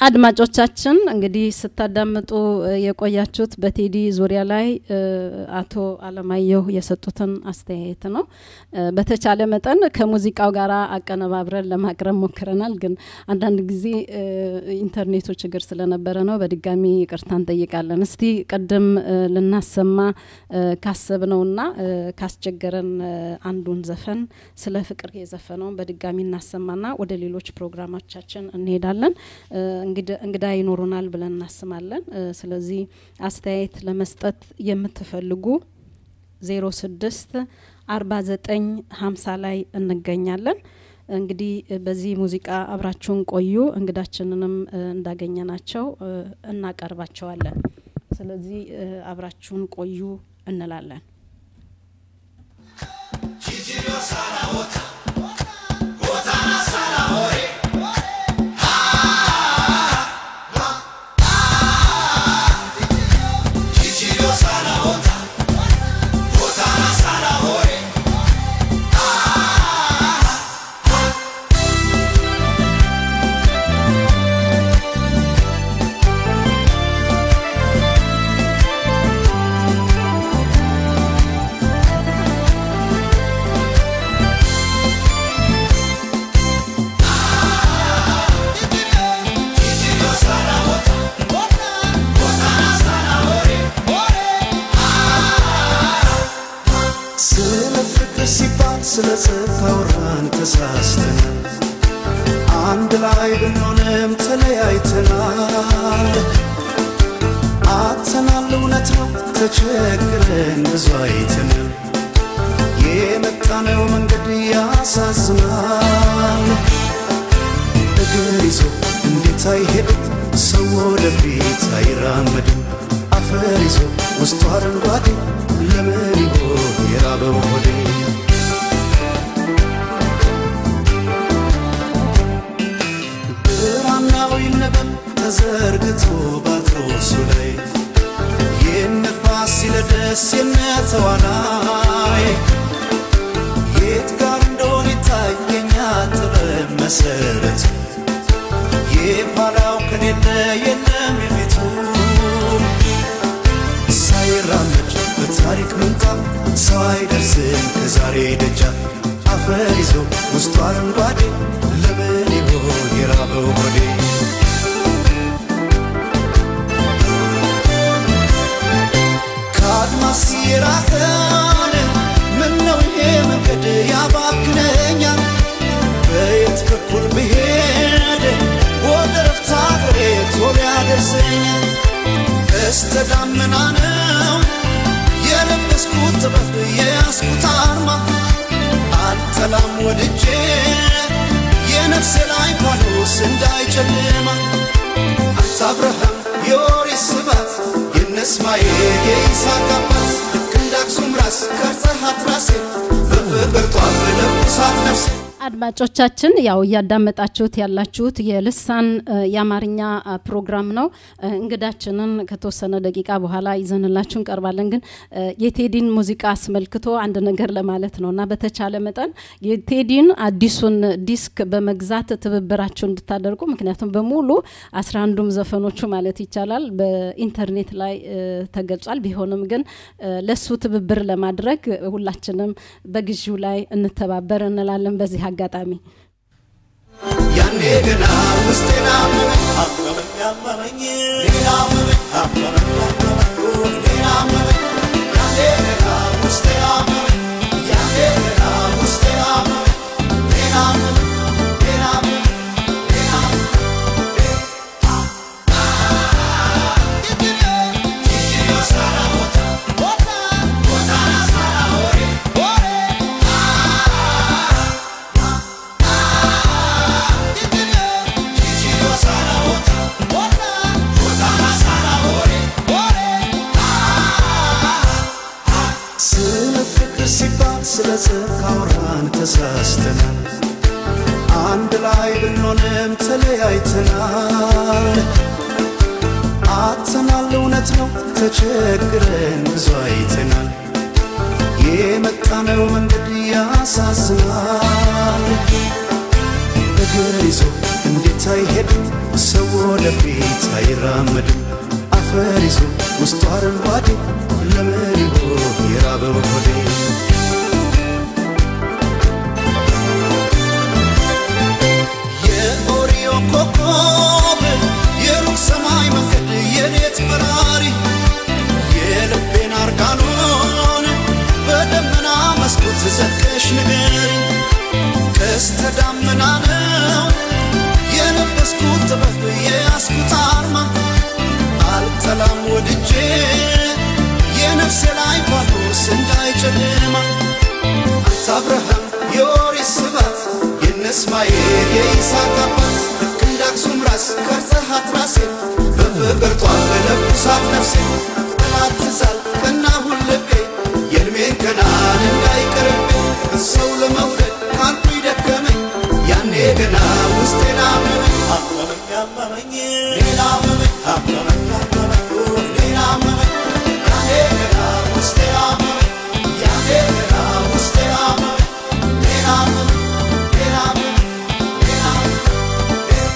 አድማጮቻችን እንግዲህ ስታዳምጡ የቆያችሁት በቴዲ ዙሪያ ላይ አቶ አለማየሁ የሰጡትን አስተያየት ነው። በተቻለ መጠን ከሙዚቃው ጋር አቀነባብረን ለማቅረብ ሞክረናል። ግን አንዳንድ ጊዜ ኢንተርኔቱ ችግር ስለነበረ ነው። በድጋሚ ይቅርታ እንጠይቃለን። እስቲ ቅድም ልናሰማ ካሰብነውና ካስቸገረን አንዱን ዘፈን ስለ ፍቅር የዘፈነውን በድጋሚ እናሰማና ወደ ሌሎች ፕሮግራሞቻችን እንሄዳለን። እንግዳ ይኖሩናል ብለን እናስባለን። ስለዚህ አስተያየት ለመስጠት የምትፈልጉ ዜሮ ስድስት አርባ ዘጠኝ ሀምሳ ላይ እንገኛለን። እንግዲህ በዚህ ሙዚቃ አብራችሁን ቆዩ። እንግዳችንንም እንዳገኘናቸው እናቀርባቸዋለን። ስለዚህ አብራችሁን ቆዩ እንላለን። ስለ ጽድቅ አውራን ተሳስተናል። አንድ ላይ ብንሆንም ተለያይተናል። አጥተናል፣ እውነት ነው ተቸግረን ብዙ አይተናል። የመጣነው መንገድ ያሳዝናል። እግር ይዞ እንዴት አይሄድም ሰው ወደፊት አይራመድም። አፈር ይዞ ውስጡ አረንጓዴ ለምን ይሆን የራበው ሆዴ? ብራናው ይነበብ ተዘርግቶ ባትሮሱ ላይ የነፋስ ሲለደስ የነተዋናይ የት ጋር እንደሆነ ይታየኛ ጥበብ መሰረቱ የኋላው ከሌለ የለም የፊቱ ሳይራመድ በታሪክ ምንጣፍ ሰው አይደርስም ከዛሬ ደጃፍ አፈር ይዞ ውስጡ አረንጓዴ ለምን ይሆን የራበው ሆዴ? ከአድማስ የራቀን ምነው ይሄ መንገድ ያባክነኛል? በየት በኩል ብሄድ ወደ ረፍታ ሀገሬ ቶሎ ያደርሰኛል? ቀስተ ደመና ነው የለበስኩት ጥበብ የያዝኩት አርማ አልጠላም ወድጄ የነፍሴ ላይ ፋኖስ እንዳይጨልማ አንተ አብርሃም የኦሪት ስባት የነ እስማኤል የይስሐቅ አባት ክንድ አክሱም ራስ ቀርጸሃት ራሴ በፍቅር ጧፍ ለኩሳት ነፍሴ አድማጮቻችን ያው እያዳመጣችሁት ያላችሁት የልሳን የአማርኛ ፕሮግራም ነው። እንግዳችንን ከተወሰነ ደቂቃ በኋላ ይዘንላችሁ እንቀርባለን። ግን የቴዲን ሙዚቃ አስመልክቶ አንድ ነገር ለማለት ነው እና በተቻለ መጠን የቴዲን አዲሱን ዲስክ በመግዛት ትብብራችሁ እንድታደርጉ ምክንያቱም በሙሉ አስራ አንዱም ዘፈኖቹ ማለት ይቻላል በኢንተርኔት ላይ ተገልጿል። ቢሆንም ግን ለሱ ትብብር ለማድረግ ሁላችንም በግዢው ላይ እንተባበር እንላለን በዚህ አጋጣሚ ያኔ ገና ውስጤን አመመኝ አመመኝ አመመኝ ሌላ አመመኝ አመመኝ አመመኝ ሌላ አመመኝ ያኔ ገና ውስጤን አመመኝ ያኔ ገና ውስጤን አመመኝ ሌላ አመመኝ ሌላ አመመኝ ሌላ ስለ ፍቅር ሲባል ስለ ጽድቅ አውራን ተሳስተናል። አንድ ላይ ብንሆንም ተለያይተናል። አጥተናል፣ እውነት ነው ተቸግረን ብዙ አይተናል። የመጣነው መንገድ ያሳዝናል። እግር ይዞ እንዴት ሳይሄድት ሰው ወደፊት አይራመድም አፈር ይዞ ውስጡ አረንጓዴ ለመሪሆ የራበው ሆዴ የኦሪዮ ኮከብ የሩቅ ሰማይ መንገድ የሌት በራሪ የልቤን አርጋኖን በደመና መስኮት ዘግተሽ ንገሪ ቀስተ ዳመና ነው የለበስኩት ጥበብ የያዝኩት አርማ አልጠላም ወድጄ የነፍሴ ላይ ጳውሎስ እንዳይጨልማ አንተ አብርሃም የኦሪት ስባት የነ እስማኤል የይስሐቅ አባት ልክ እንደ አክሱም ራስ ቀርጸሃት ራሴን በፍቅር ጧፍ ለብሳት ነፍሴ ጠላት ትዛል ቀናሁን ልቤ የእድሜን ገናን እንዳይቀርብኝ ሰው ለመውደድ ካንቱ ይደከመኝ ያኔ ገና ውስጤን አመመኝ አመመኝ አመመኝ ሌላ አመመኝ አመመኝ አመመኝ ሌላ አመመኝ ያኔ ገና ውስጤ አመመኝ ያኔ ገና ውስጤ አመመኝ ሌላ አመመኝ ሌላ አመመኝ ሌላ አመመኝ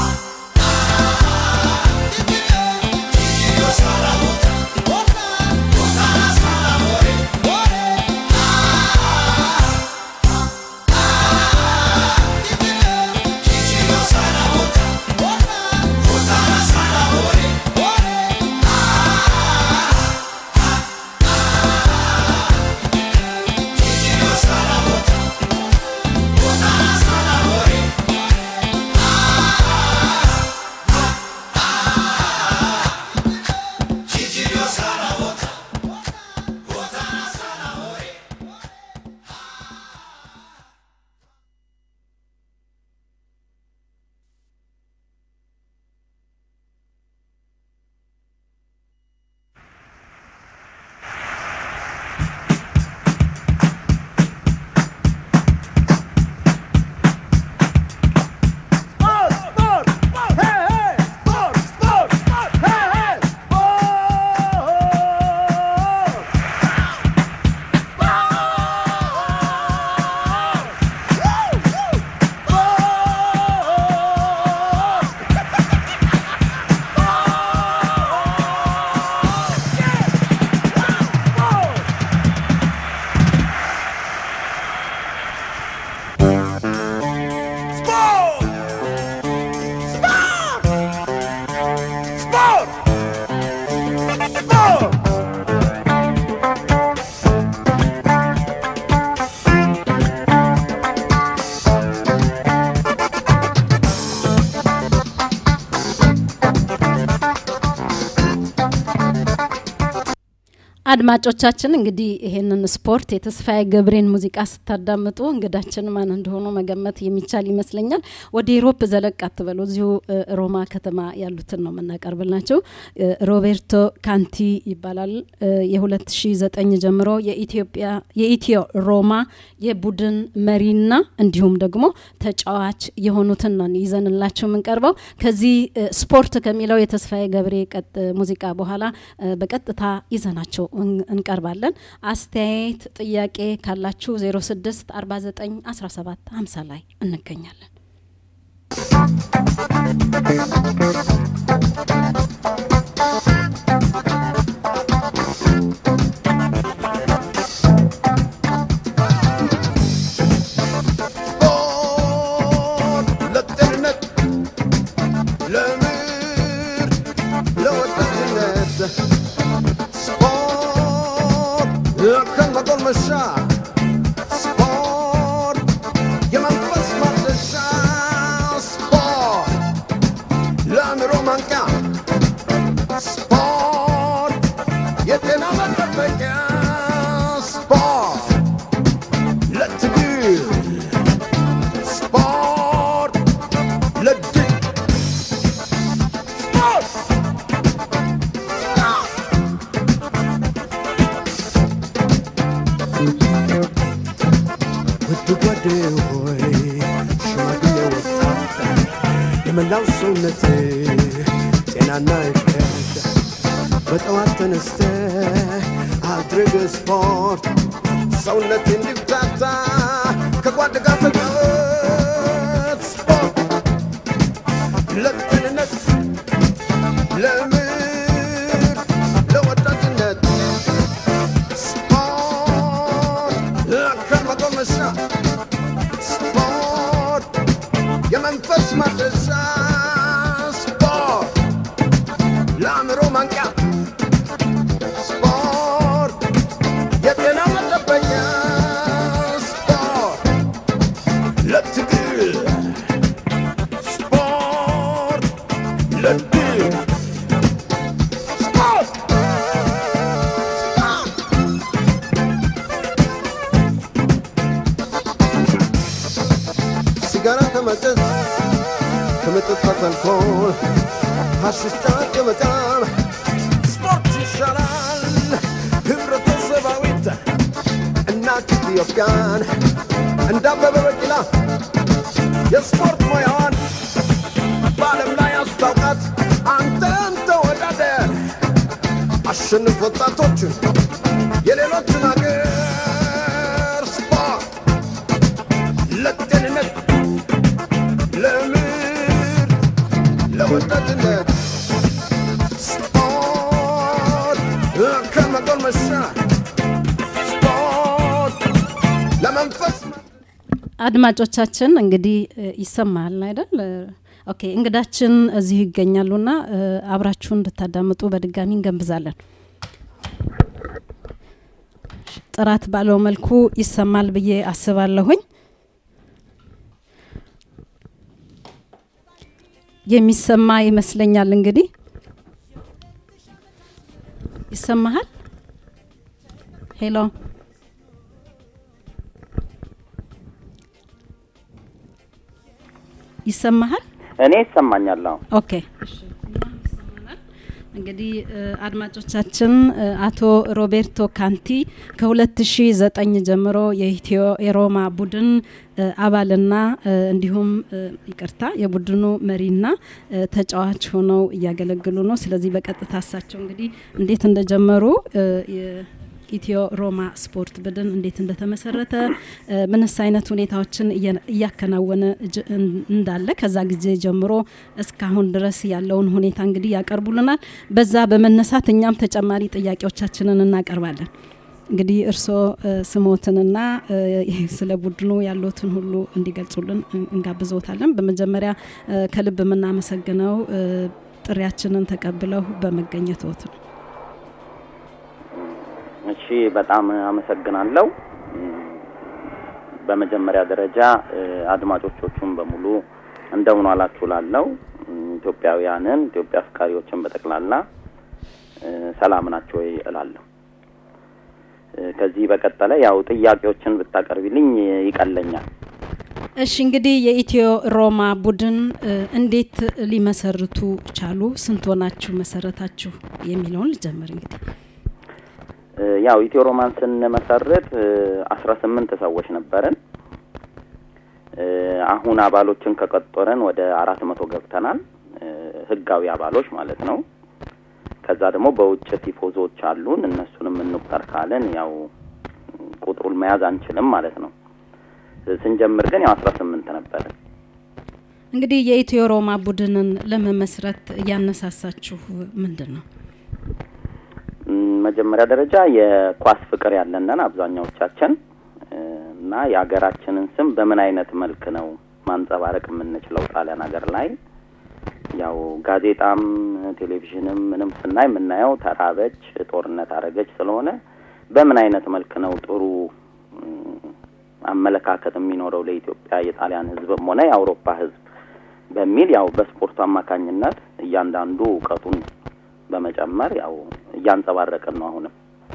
አድማጮቻችን እንግዲህ ይሄንን ስፖርት የተስፋዬ ገብሬን ሙዚቃ ስታዳምጡ እንግዳችን ማን እንደሆኑ መገመት የሚቻል ይመስለኛል። ወደ ኢሮፕ ዘለቅ አትበሉ። እዚሁ እ፣ ሮማ ከተማ ያሉትን ነው የምናቀርብላቸው። እ፣ ሮቤርቶ ካንቲ ይባላል። እ፣ የ2009 ጀምሮ የኢትዮጵያ የኢትዮ ሮማ የቡድን መሪና እንዲሁም ደግሞ ተጫዋች የሆኑትን ነው ይዘንላቸው የምንቀርበው። ከዚህ እ፣ ስፖርት ከሚለው የተስፋዬ ገብሬ ቀጥ ሙዚቃ በኋላ እ፣ በቀጥታ ይዘናቸው እን- እንቀርባለን። አስተያየት፣ ጥያቄ ካላችሁ 06 49 17 50 ላይ እንገኛለን። ለጤንነት ለምርት ለወጣትነት ስፖርት ለከን መጎልመሻ ስፖርት የመንፈስ ማደሻ ስፖርት ለአእምሮ ማንቂያ ስፖርት የጤና መጠበቂያ ስፖርት ለትግል ስፖርት ለድል ስፖርት ውድ ጓዴ ሆይ ሽማግሌ ወጣት የመላው ሰውነት ጤናና እድገት በጠዋት ተነስተ አድርግ ስፖርት ሰውነት እንዲፍታታ ከጓድ ጋር ተጫወት ስፖርት መጎልመሻ ስፖርት የመንፈስ ማደሻ ስፖርት ለአእምሮ ማንቂያ ስፖርት የጤና መጠበቂያ ስፖርት ለትግል ስፖርት ለድል ስፖርት ስፖርት ሲጋራ ከማጨስ ከመጠጣት አልኮል ሐሺሽ ጫት ከመቃም ስፖርት ይሻላል ህብረተሰባዊት እናት ኢትዮጵያን እንደ አበበ ቢቂላ የስፖርት ሙያዋን በዓለም ላይ አስታውቃት አንተም ተወዳደር አሸንፍ ወጣቶችን የሌሎችን አገር ስፖርት ለጤንነት ለምርት ለወጣትነት ስፖርት ከመጎልመሻ ስፖርት ለመንፈስ አድማጮቻችን እንግዲህ እ፣ ይሰማል አይደል? እ፣ ኦኬ እንግዳችን እዚሁ ይገኛሉና እ፣ አብራችሁን እንድታዳምጡ በድጋሚ እንገንብዛለን። ጥራት ባለው መልኩ ይሰማል ብዬ አስባለሁኝ። የሚሰማ ይመስለኛል። እንግዲህ ይሰማሃል? ሄሎ ይሰማሃል? እኔ ይሰማኛል። አዎ ኦኬ እንግዲህ እ፣ አድማጮቻችን እ፣ አቶ ሮቤርቶ ካንቲ ከ2009 ጀምሮ የኢትዮ የሮማ ቡድን እ፣ አባልና እ፣ እንዲሁም እ፣ ይቅርታ የቡድኑ መሪና እ፣ ተጫዋች ሆነው እያገለግሉ ነው። ስለዚህ በቀጥታ እሳቸው እንግዲህ እንዴት እንደጀመሩ እ፣ የኢትዮ ሮማ ስፖርት ቡድን እንዴት እንደተመሰረተ እ፣ ምንስ አይነት ሁኔታዎችን እየ- እያከናወነ እጅ- እን- እንዳለ ከዛ ጊዜ ጀምሮ እስካሁን ድረስ ያለውን ሁኔታ እንግዲህ ያቀርቡልናል። በዛ በመነሳት እኛም ተጨማሪ ጥያቄዎቻችንን እናቀርባለን። እንግዲህ እርስዎ እ፣ ስሞትንና እ፣ ይህ ስለ ቡድኑ ያሉትን ሁሉ እንዲገልጹልን እን- እንጋብዞታለን። በመጀመሪያ እ፣ ከልብ የምናመሰግነው እ፣ ጥሪያችንን ተቀብለው በመገኘትዎት ነው። እሺ፣ በጣም አመሰግናለሁ። እም፣ በመጀመሪያ ደረጃ እ፣ አድማጮቾቹን በሙሉ እንደምን ዋላችሁ ላለው ኢትዮጵያውያንን ኢትዮጵያ አፍቃሪዎችን በጠቅላላ እ፣ ሰላም ናቸው ወይ እላለሁ። እ፣ ከዚህ በቀጠለ ያው ጥያቄዎችን ብታቀርቢልኝ ይቀለኛል። እሺ እንግዲህ የኢትዮ ሮማ ቡድን እ፣ እንዴት ሊመሰርቱ ቻሉ? ስንት ሆናችሁ መሰረታችሁ? የሚለውን ልጀምር እንግዲህ እ፣ ያው ኢትዮ ሮማን ስንመሰርት አስራ ስምንት ሰዎች ነበርን። እ፣ አሁን አባሎችን ከቆጠረን ወደ አራት መቶ ገብተናል። እ፣ ህጋዊ አባሎች ማለት ነው። ከዛ ደግሞ በውጭ ቲፎዞች አሉን። እነሱንም እንቁጠር ካለን ያው ቁጥሩን መያዝ አንችልም ማለት ነው። እ፣ ስንጀምር ግን ያው አስራ ስምንት ነበርን። እንግዲህ የኢትዮ ሮማ ቡድንን ለመመስረት ያነሳሳችሁ ምንድን ነው? እም፣ መጀመሪያ ደረጃ የኳስ ፍቅር ያለንን አብዛኛዎቻችን እ፣ እና የሀገራችንን ስም በምን አይነት መልክ ነው ማንጸባረቅ የምንችለው ጣሊያን ሀገር ላይ ያው ጋዜጣም ቴሌቪዥንም ምንም ስናይ የምናየው ተራበች፣ ጦርነት አረገች ስለሆነ በምን አይነት መልክ ነው ጥሩ እም፣ አመለካከት የሚኖረው ለኢትዮጵያ የጣሊያን ሕዝብም ሆነ የአውሮፓ ሕዝብ በሚል ያው በስፖርቱ አማካኝነት እያንዳንዱ እውቀቱን በመጨመር ያው እያንጸባረቅን ነው አሁንም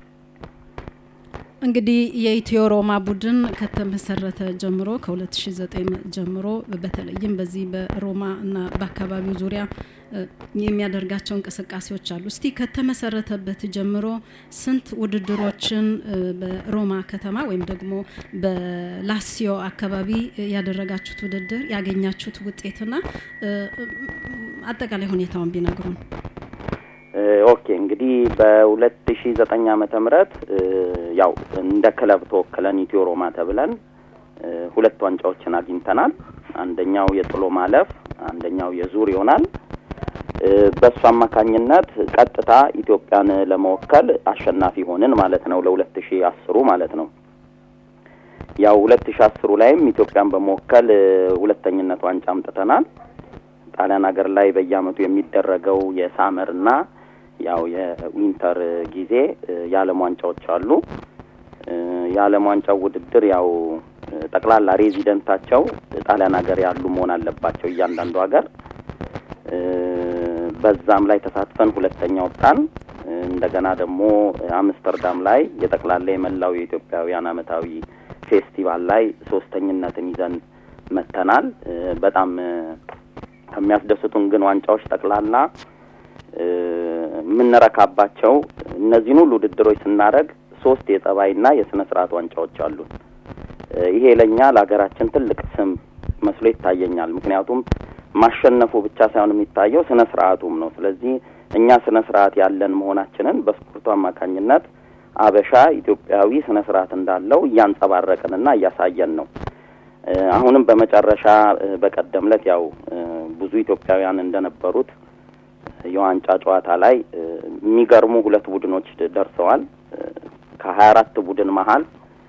እንግዲህ የኢትዮ ሮማ ቡድን ከተመሰረተ ጀምሮ ከ2009 ጀምሮ በተለይም በዚህ በሮማ እና በአካባቢው ዙሪያ እ፣ የሚያደርጋቸው እንቅስቃሴዎች አሉ። እስቲ ከተመሰረተበት ጀምሮ ስንት ውድድሮችን እ፣ በሮማ ከተማ ወይም ደግሞ በላሲዮ አካባቢ እ፣ ያደረጋችሁት ውድድር ያገኛችሁት ውጤትና እ፣ አጠቃላይ ሁኔታውን ቢነግሩን። እ፣ ኦኬ እንግዲህ በሁለት ሺ ዘጠኝ ዓመተ ምህረት እ፣ ያው እንደ ክለብ ተወክለን ኢትዮ ሮማ ተብለን እ፣ ሁለት ዋንጫዎችን አግኝተናል። አንደኛው የጥሎ ማለፍ፣ አንደኛው የዙር ይሆናል። እ፣ በእሱ አማካኝነት ቀጥታ ኢትዮጵያን ለመወከል አሸናፊ ሆንን ማለት ነው። ለሁለት ሺ አስሩ ማለት ነው። ያው ሁለት ሺ አስሩ ላይም ኢትዮጵያን በመወከል እ፣ ሁለተኝነት ዋንጫ አምጥተናል። ጣሊያን ሀገር ላይ በየአመቱ የሚደረገው የሳመርና ያው የዊንተር ጊዜ እ፣ የዓለም ዋንጫዎች አሉ። እ፣ የዓለም ዋንጫው ውድድር ያው እ፣ ጠቅላላ ሬዚደንታቸው ጣሊያን ሀገር ያሉ መሆን አለባቸው እያንዳንዱ ሀገር እ፣ በዛም ላይ ተሳትፈን ሁለተኛ ወጣን። እ፣ እንደገና ደግሞ አምስተርዳም ላይ የጠቅላላ የመላው የኢትዮጵያውያን አመታዊ ፌስቲቫል ላይ ሶስተኝነትን ይዘን መተናል። እ፣ በጣም እ፣ ከሚያስደስቱን ግን ዋንጫዎች ጠቅላላ እ፣ የምንረካባቸው እነዚህን ሁሉ ውድድሮች ስናደርግ ሶስት የጸባይና የስነ ስርዓት ዋንጫዎች አሉን። እ፣ ይሄ ለእኛ ለሀገራችን ትልቅ ስም መስሎ ይታየኛል። ምክንያቱም ማሸነፉ ብቻ ሳይሆን የሚታየው ስነ ስርዓቱም ነው። ስለዚህ እኛ ስነ ስርዓት ያለን መሆናችንን በስፖርቱ አማካኝነት አበሻ ኢትዮጵያዊ ስነ ስርዓት እንዳለው እያንጸባረቅንና እያሳየን ነው። እ፣ አሁንም በመጨረሻ እ፣ በቀደም ዕለት ያው እ፣ ብዙ ኢትዮጵያውያን እንደነበሩት የዋንጫ ጨዋታ ላይ እ፣ የሚገርሙ ሁለት ቡድኖች ደርሰዋል። እ፣ ከሀያ አራት ቡድን መሀል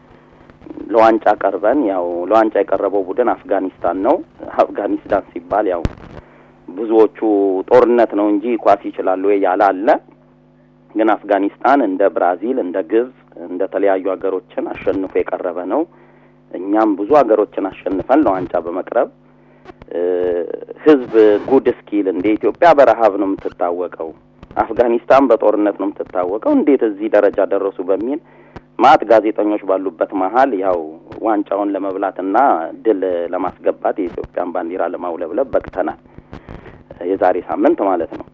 ለዋንጫ ቀርበን ያው ለዋንጫ የቀረበው ቡድን አፍጋኒስታን ነው። አፍጋኒስታን ሲባል ያው ብዙዎቹ ጦርነት ነው እንጂ ኳስ ይችላሉ ወይ ያለ አለ። ግን አፍጋኒስታን እንደ ብራዚል፣ እንደ ግብጽ፣ እንደ ተለያዩ ሀገሮችን አሸንፎ የቀረበ ነው። እኛም ብዙ ሀገሮችን አሸንፈን ለዋንጫ በመቅረብ እ፣ ህዝብ ጉድ እስኪል እንደ ኢትዮጵያ በረሀብ ነው የምትታወቀው፣ አፍጋኒስታን በጦርነት ነው የምትታወቀው፣ እንዴት እዚህ ደረጃ ደረሱ በሚል ማት ጋዜጠኞች ባሉበት መሀል ያው ዋንጫውን ለመብላትና ድል ለማስገባት የኢትዮጵያን ባንዲራ ለማውለብለብ በቅተናል። የዛሬ ሳምንት ማለት ነው።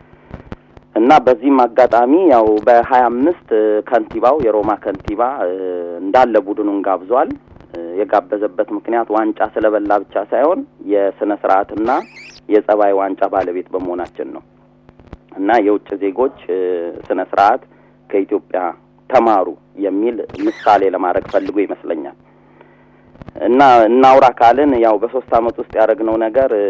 እና በዚህም አጋጣሚ ያው በሀያ አምስት ከንቲባው የሮማ ከንቲባ እ፣ እንዳለ ቡድኑን ጋብዟል። እ፣ የጋበዘበት ምክንያት ዋንጫ ስለበላ ብቻ ሳይሆን የስነ ስርዓትና የጸባይ ዋንጫ ባለቤት በመሆናችን ነው። እና የውጭ ዜጎች እ፣ ስነ ስርዓት ከኢትዮጵያ ተማሩ የሚል ምሳሌ ለማድረግ ፈልጎ ይመስለኛል። እና እናውራ ካልን ያው በሶስት አመት ውስጥ ያደረግነው ነገር እ፣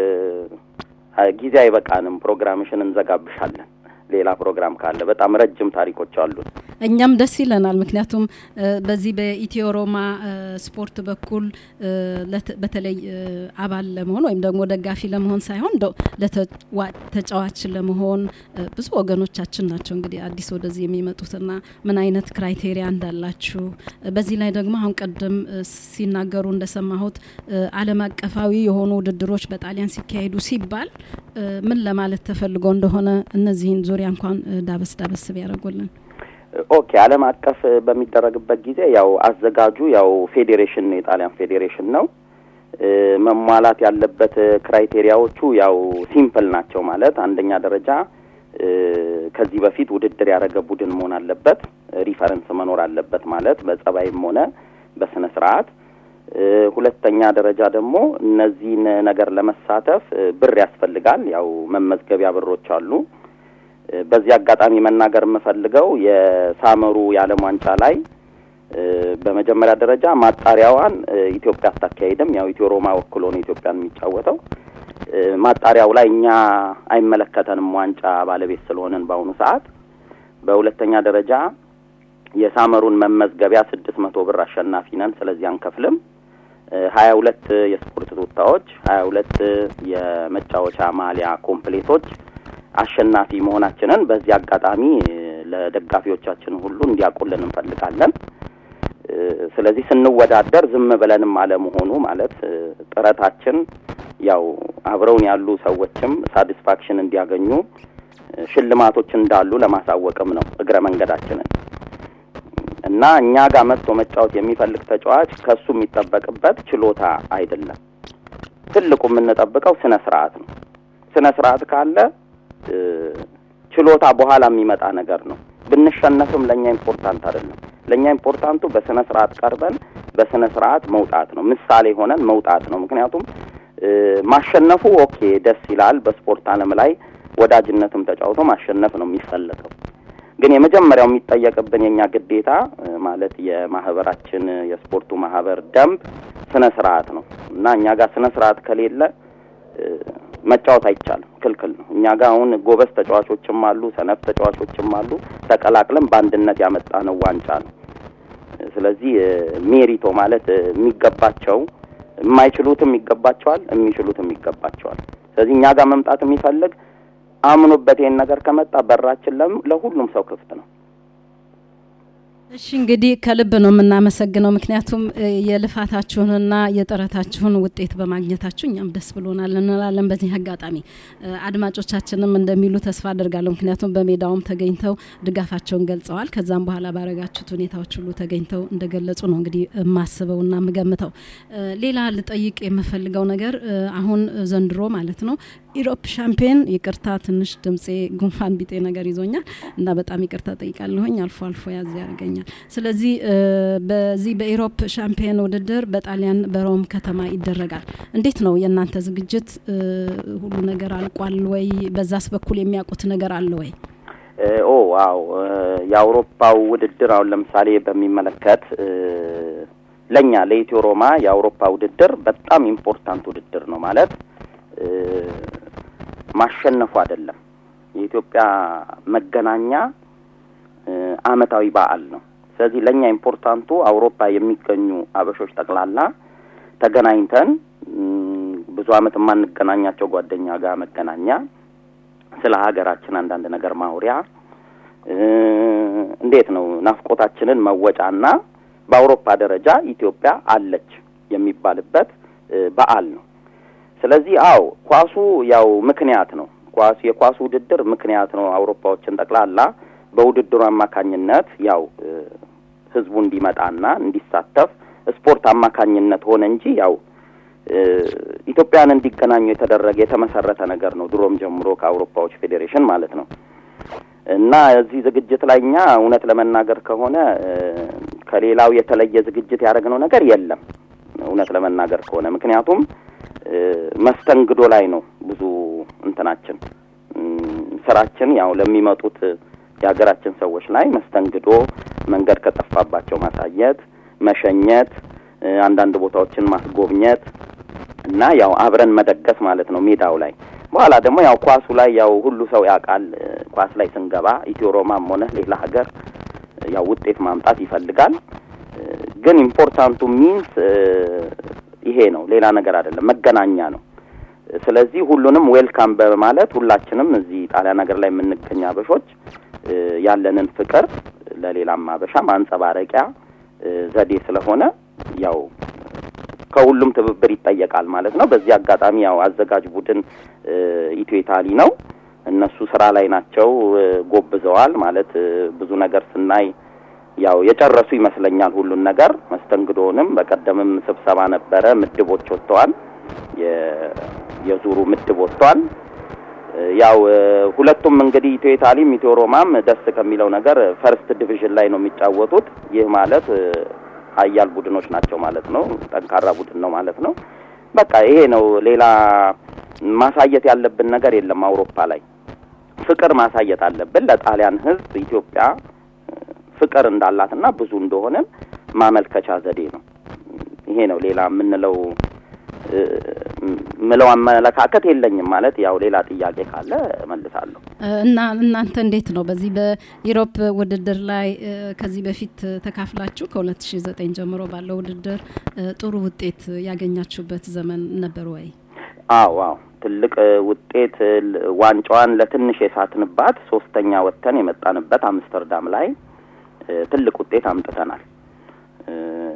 ጊዜ አይበቃንም። ፕሮግራምሽን እንዘጋብሻለን። ሌላ ፕሮግራም ካለ በጣም ረጅም ታሪኮች አሉን። እኛም ደስ ይለናል። ምክንያቱም እ፣ በዚህ በኢትዮ ሮማ እ፣ ስፖርት በኩል እ፣ ለት- በተለይ እ፣ አባል ለመሆን ወይም ደግሞ ደጋፊ ለመሆን ሳይሆን እንደው ለተዋ- ተጫዋች ለመሆን እ፣ ብዙ ወገኖቻችን ናቸው እንግዲህ አዲስ ወደዚህ የሚመጡትና ምን አይነት ክራይቴሪያ እንዳላችሁ እ፣ በዚህ ላይ ደግሞ አሁን ቀደም እ፣ ሲናገሩ እንደሰማሁት እ፣ ዓለም አቀፋዊ የሆኑ ውድድሮች በጣሊያን ሲካሄዱ ሲባል እ፣ ምን ለማለት ተፈልጎ እንደሆነ እነዚህን ዙሪያ እንኳን እ፣ ዳበስ ዳበስ ቢያደርጉልን። ኦኬ ዓለም አቀፍ በሚደረግበት ጊዜ ያው አዘጋጁ ያው ፌዴሬሽን ነው፣ የጣሊያን ፌዴሬሽን ነው። እ፣ መሟላት ያለበት ክራይቴሪያዎቹ ያው ሲምፕል ናቸው። ማለት አንደኛ ደረጃ እ፣ ከዚህ በፊት ውድድር ያደረገ ቡድን መሆን አለበት። ሪፈረንስ መኖር አለበት ማለት በጸባይም ሆነ በስነ ስርዓት። እ፣ ሁለተኛ ደረጃ ደግሞ እነዚህን ነገር ለመሳተፍ እ፣ ብር ያስፈልጋል። ያው መመዝገቢያ ብሮች አሉ። እ፣ በዚህ አጋጣሚ መናገር የምፈልገው የሳመሩ የዓለም ዋንጫ ላይ እ፣ በመጀመሪያ ደረጃ ማጣሪያዋን እ፣ ኢትዮጵያ አታካሂድም። ያው ኢትዮ ሮማ ወክሎ ነው ኢትዮጵያን የሚጫወተው። እ፣ ማጣሪያው ላይ እኛ አይመለከተንም ዋንጫ ባለቤት ስለሆነን በአሁኑ ሰዓት። በሁለተኛ ደረጃ የሳመሩን መመዝገቢያ ስድስት መቶ ብር አሸናፊ ነን። ስለዚህ አንከፍልም። ሀያ ሁለት የስፖርት ቱታዎች፣ ሀያ ሁለት የመጫወቻ ማሊያ ኮምፕሌቶች አሸናፊ መሆናችንን በዚህ አጋጣሚ እ፣ ለደጋፊዎቻችን ሁሉ እንዲያውቁልን እንፈልጋለን። እ፣ ስለዚህ ስንወዳደር ዝም ብለንም አለመሆኑ ማለት እ፣ ጥረታችን ያው አብረውን ያሉ ሰዎችም ሳቲስፋክሽን እንዲያገኙ እ፣ ሽልማቶች እንዳሉ ለማሳወቅም ነው እግረ መንገዳችንን እና እኛ ጋር መጥቶ መጫወት የሚፈልግ ተጫዋች ከሱ የሚጠበቅበት ችሎታ አይደለም። ትልቁ የምንጠብቀው ስነ ስርዓት ነው። ስነ ስርዓት ካለ እ፣ ችሎታ በኋላ የሚመጣ ነገር ነው። ብንሸነፍም ለእኛ ኢምፖርታንት አይደለም። ለእኛ ኢምፖርታንቱ በስነ ስርዓት ቀርበን በስነ ስርዓት መውጣት ነው። ምሳሌ ሆነን መውጣት ነው። ምክንያቱም እ፣ ማሸነፉ ኦኬ ደስ ይላል። በስፖርት ዓለም ላይ ወዳጅነትም ተጫውቶ ማሸነፍ ነው የሚፈለገው። ግን የመጀመሪያው የሚጠየቅብን የኛ ግዴታ እ፣ ማለት የማህበራችን የስፖርቱ ማህበር ደንብ ስነ ስርዓት ነው እና እኛ ጋር ስነ ስርዓት ከሌለ እ፣ መጫወት አይቻልም፣ ክልክል ነው። እኛ ጋር አሁን ጎበዝ ተጫዋቾችም አሉ፣ ሰነፍ ተጫዋቾችም አሉ። ተቀላቅለን በአንድነት ያመጣነው ዋንጫ ነው። ስለዚህ እ፣ ሜሪቶ ማለት እ፣ የሚገባቸው የማይችሉትም ይገባቸዋል፣ የሚችሉትም ይገባቸዋል። ስለዚህ እኛ ጋር መምጣት የሚፈልግ አምኖበት ይሄን ነገር ከመጣ በራችን ለም- ለሁሉም ሰው ክፍት ነው። እሺ እንግዲህ ከልብ ነው የምናመሰግነው። ምክንያቱም እ፣ የልፋታችሁንና የጥረታችሁን ውጤት በማግኘታችሁ እኛም ደስ ብሎናል እንላለን። በዚህ አጋጣሚ እ፣ አድማጮቻችንም እንደሚሉ ተስፋ አድርጋለሁ። ምክንያቱም በሜዳውም ተገኝተው ድጋፋቸውን ገልጸዋል። ከዛም በኋላ ባረጋችሁት ሁኔታዎች ሁሉ ተገኝተው እንደገለጹ ነው እንግዲህ የማስበውና የምገምተው። እ፣ ሌላ ልጠይቅ የምፈልገው ነገር እ፣ አሁን ዘንድሮ ማለት ነው ኢሮፕ ሻምፒዮን ይቅርታ፣ ትንሽ ድምፄ ጉንፋን ቢጤ ነገር ይዞኛል እና በጣም ይቅርታ ጠይቃለሁኝ። አልፎ አልፎ ያዝ ያደርገኛል። ስለዚህ እ፣ በዚህ በኢሮፕ ሻምፒዮን ውድድር በጣሊያን በሮም ከተማ ይደረጋል። እንዴት ነው የእናንተ ዝግጅት? እ፣ ሁሉ ነገር አልቋል ወይ? በዛስ በኩል የሚያውቁት ነገር አለ ወይ? እ፣ ኦ ዋው እ፣ የአውሮፓው ውድድር አሁን ለምሳሌ በሚመለከት እ፣ ለእኛ ለኢትዮ ሮማ የአውሮፓ ውድድር በጣም ኢምፖርታንት ውድድር ነው ማለት እ፣ ማሸነፉ አይደለም የኢትዮጵያ መገናኛ እ፣ አመታዊ በዓል ነው። ስለዚህ ለእኛ ኢምፖርታንቱ አውሮፓ የሚገኙ አበሾች ጠቅላላ ተገናኝተን እም፣ ብዙ አመት የማንገናኛቸው ጓደኛ ጋር መገናኛ ስለ ሀገራችን አንዳንድ ነገር ማውሪያ እ፣ እንዴት ነው ናፍቆታችንን መወጫና በአውሮፓ ደረጃ ኢትዮጵያ አለች የሚባልበት እ፣ በዓል ነው። ስለዚህ አው ኳሱ ያው ምክንያት ነው። ኳሱ የኳሱ ውድድር ምክንያት ነው። አውሮፓዎችን ጠቅላላ በውድድሩ አማካኝነት ያው እ፣ ህዝቡ እንዲመጣና እንዲሳተፍ ስፖርት አማካኝነት ሆነ እንጂ ያው እ፣ ኢትዮጵያን እንዲገናኙ የተደረገ የተመሰረተ ነገር ነው። ድሮም ጀምሮ ከአውሮፓዎች ፌዴሬሽን ማለት ነው። እና እዚህ ዝግጅት ላይ እኛ እውነት ለመናገር ከሆነ እ፣ ከሌላው የተለየ ዝግጅት ያደረግነው ነገር የለም። እውነት ለመናገር ከሆነ ምክንያቱም እ፣ መስተንግዶ ላይ ነው ብዙ እንትናችን እም፣ ስራችን ያው ለሚመጡት የሀገራችን ሰዎች ላይ መስተንግዶ፣ መንገድ ከጠፋባቸው ማሳየት፣ መሸኘት፣ እ፣ አንዳንድ ቦታዎችን ማስጎብኘት እና ያው አብረን መደገስ ማለት ነው ሜዳው ላይ። በኋላ ደግሞ ያው ኳሱ ላይ ያው ሁሉ ሰው ያውቃል። እ፣ ኳስ ላይ ስንገባ ኢትዮ ሮማም ሆነ ሌላ ሀገር እ፣ ያው ውጤት ማምጣት ይፈልጋል። እ፣ ግን ኢምፖርታንቱ ሚንስ ይሄ ነው፣ ሌላ ነገር አይደለም፣ መገናኛ ነው። ስለዚህ ሁሉንም ዌልካም በማለት ሁላችንም እዚህ ጣሊያን ሀገር ላይ የምንገኝ አበሾች እ፣ ያለንን ፍቅር ለሌላም አበሻ ማንጸባረቂያ እ፣ ዘዴ ስለሆነ ያው ከሁሉም ትብብር ይጠየቃል ማለት ነው። በዚህ አጋጣሚ ያው አዘጋጅ ቡድን እ፣ ኢትዮ ኢታሊ ነው። እነሱ ስራ ላይ ናቸው፣ እ፣ ጎብዘዋል ማለት እ፣ ብዙ ነገር ስናይ ያው የጨረሱ ይመስለኛል ሁሉን ነገር መስተንግዶንም። በቀደምም ስብሰባ ነበረ፣ ምድቦች ወጥተዋል። የ- የዙሩ ምድብ ወጥቷል። እ፣ ያው እ፣ ሁለቱም እንግዲህ ኢትዮ ኢታሊም ኢትዮ ሮማም ደስ ከሚለው ነገር ፈርስት ዲቪዥን ላይ ነው የሚጫወቱት። ይህ ማለት እ፣ ሀያል ቡድኖች ናቸው ማለት ነው። ጠንካራ ቡድን ነው ማለት ነው። በቃ ይሄ ነው። ሌላ ማሳየት ያለብን ነገር የለም። አውሮፓ ላይ ፍቅር ማሳየት አለብን ለጣሊያን ሕዝብ ኢትዮጵያ እ፣ ፍቅር እንዳላትና ብዙ እንደሆነ ማመልከቻ ዘዴ ነው። ይሄ ነው። ሌላ የምንለው እ፣ ምለው አመለካከት የለኝም። ማለት ያው ሌላ ጥያቄ ካለ መልሳለሁ። እና እናንተ እንዴት ነው በዚህ በኢሮፕ ውድድር ላይ እ፣ ከዚህ በፊት ተካፍላችሁ ከ2009 ጀምሮ ባለው ውድድር እ፣ ጥሩ ውጤት ያገኛችሁበት ዘመን ነበር ወይ? አዎ አዎ ትልቅ እ፣ ውጤት እ፣ ል- ዋንጫዋን ለትንሽ የሳትንባት ሶስተኛ ወጥተን የመጣንበት አምስተርዳም ላይ እ፣ ትልቅ ውጤት አምጥተናል። እ፣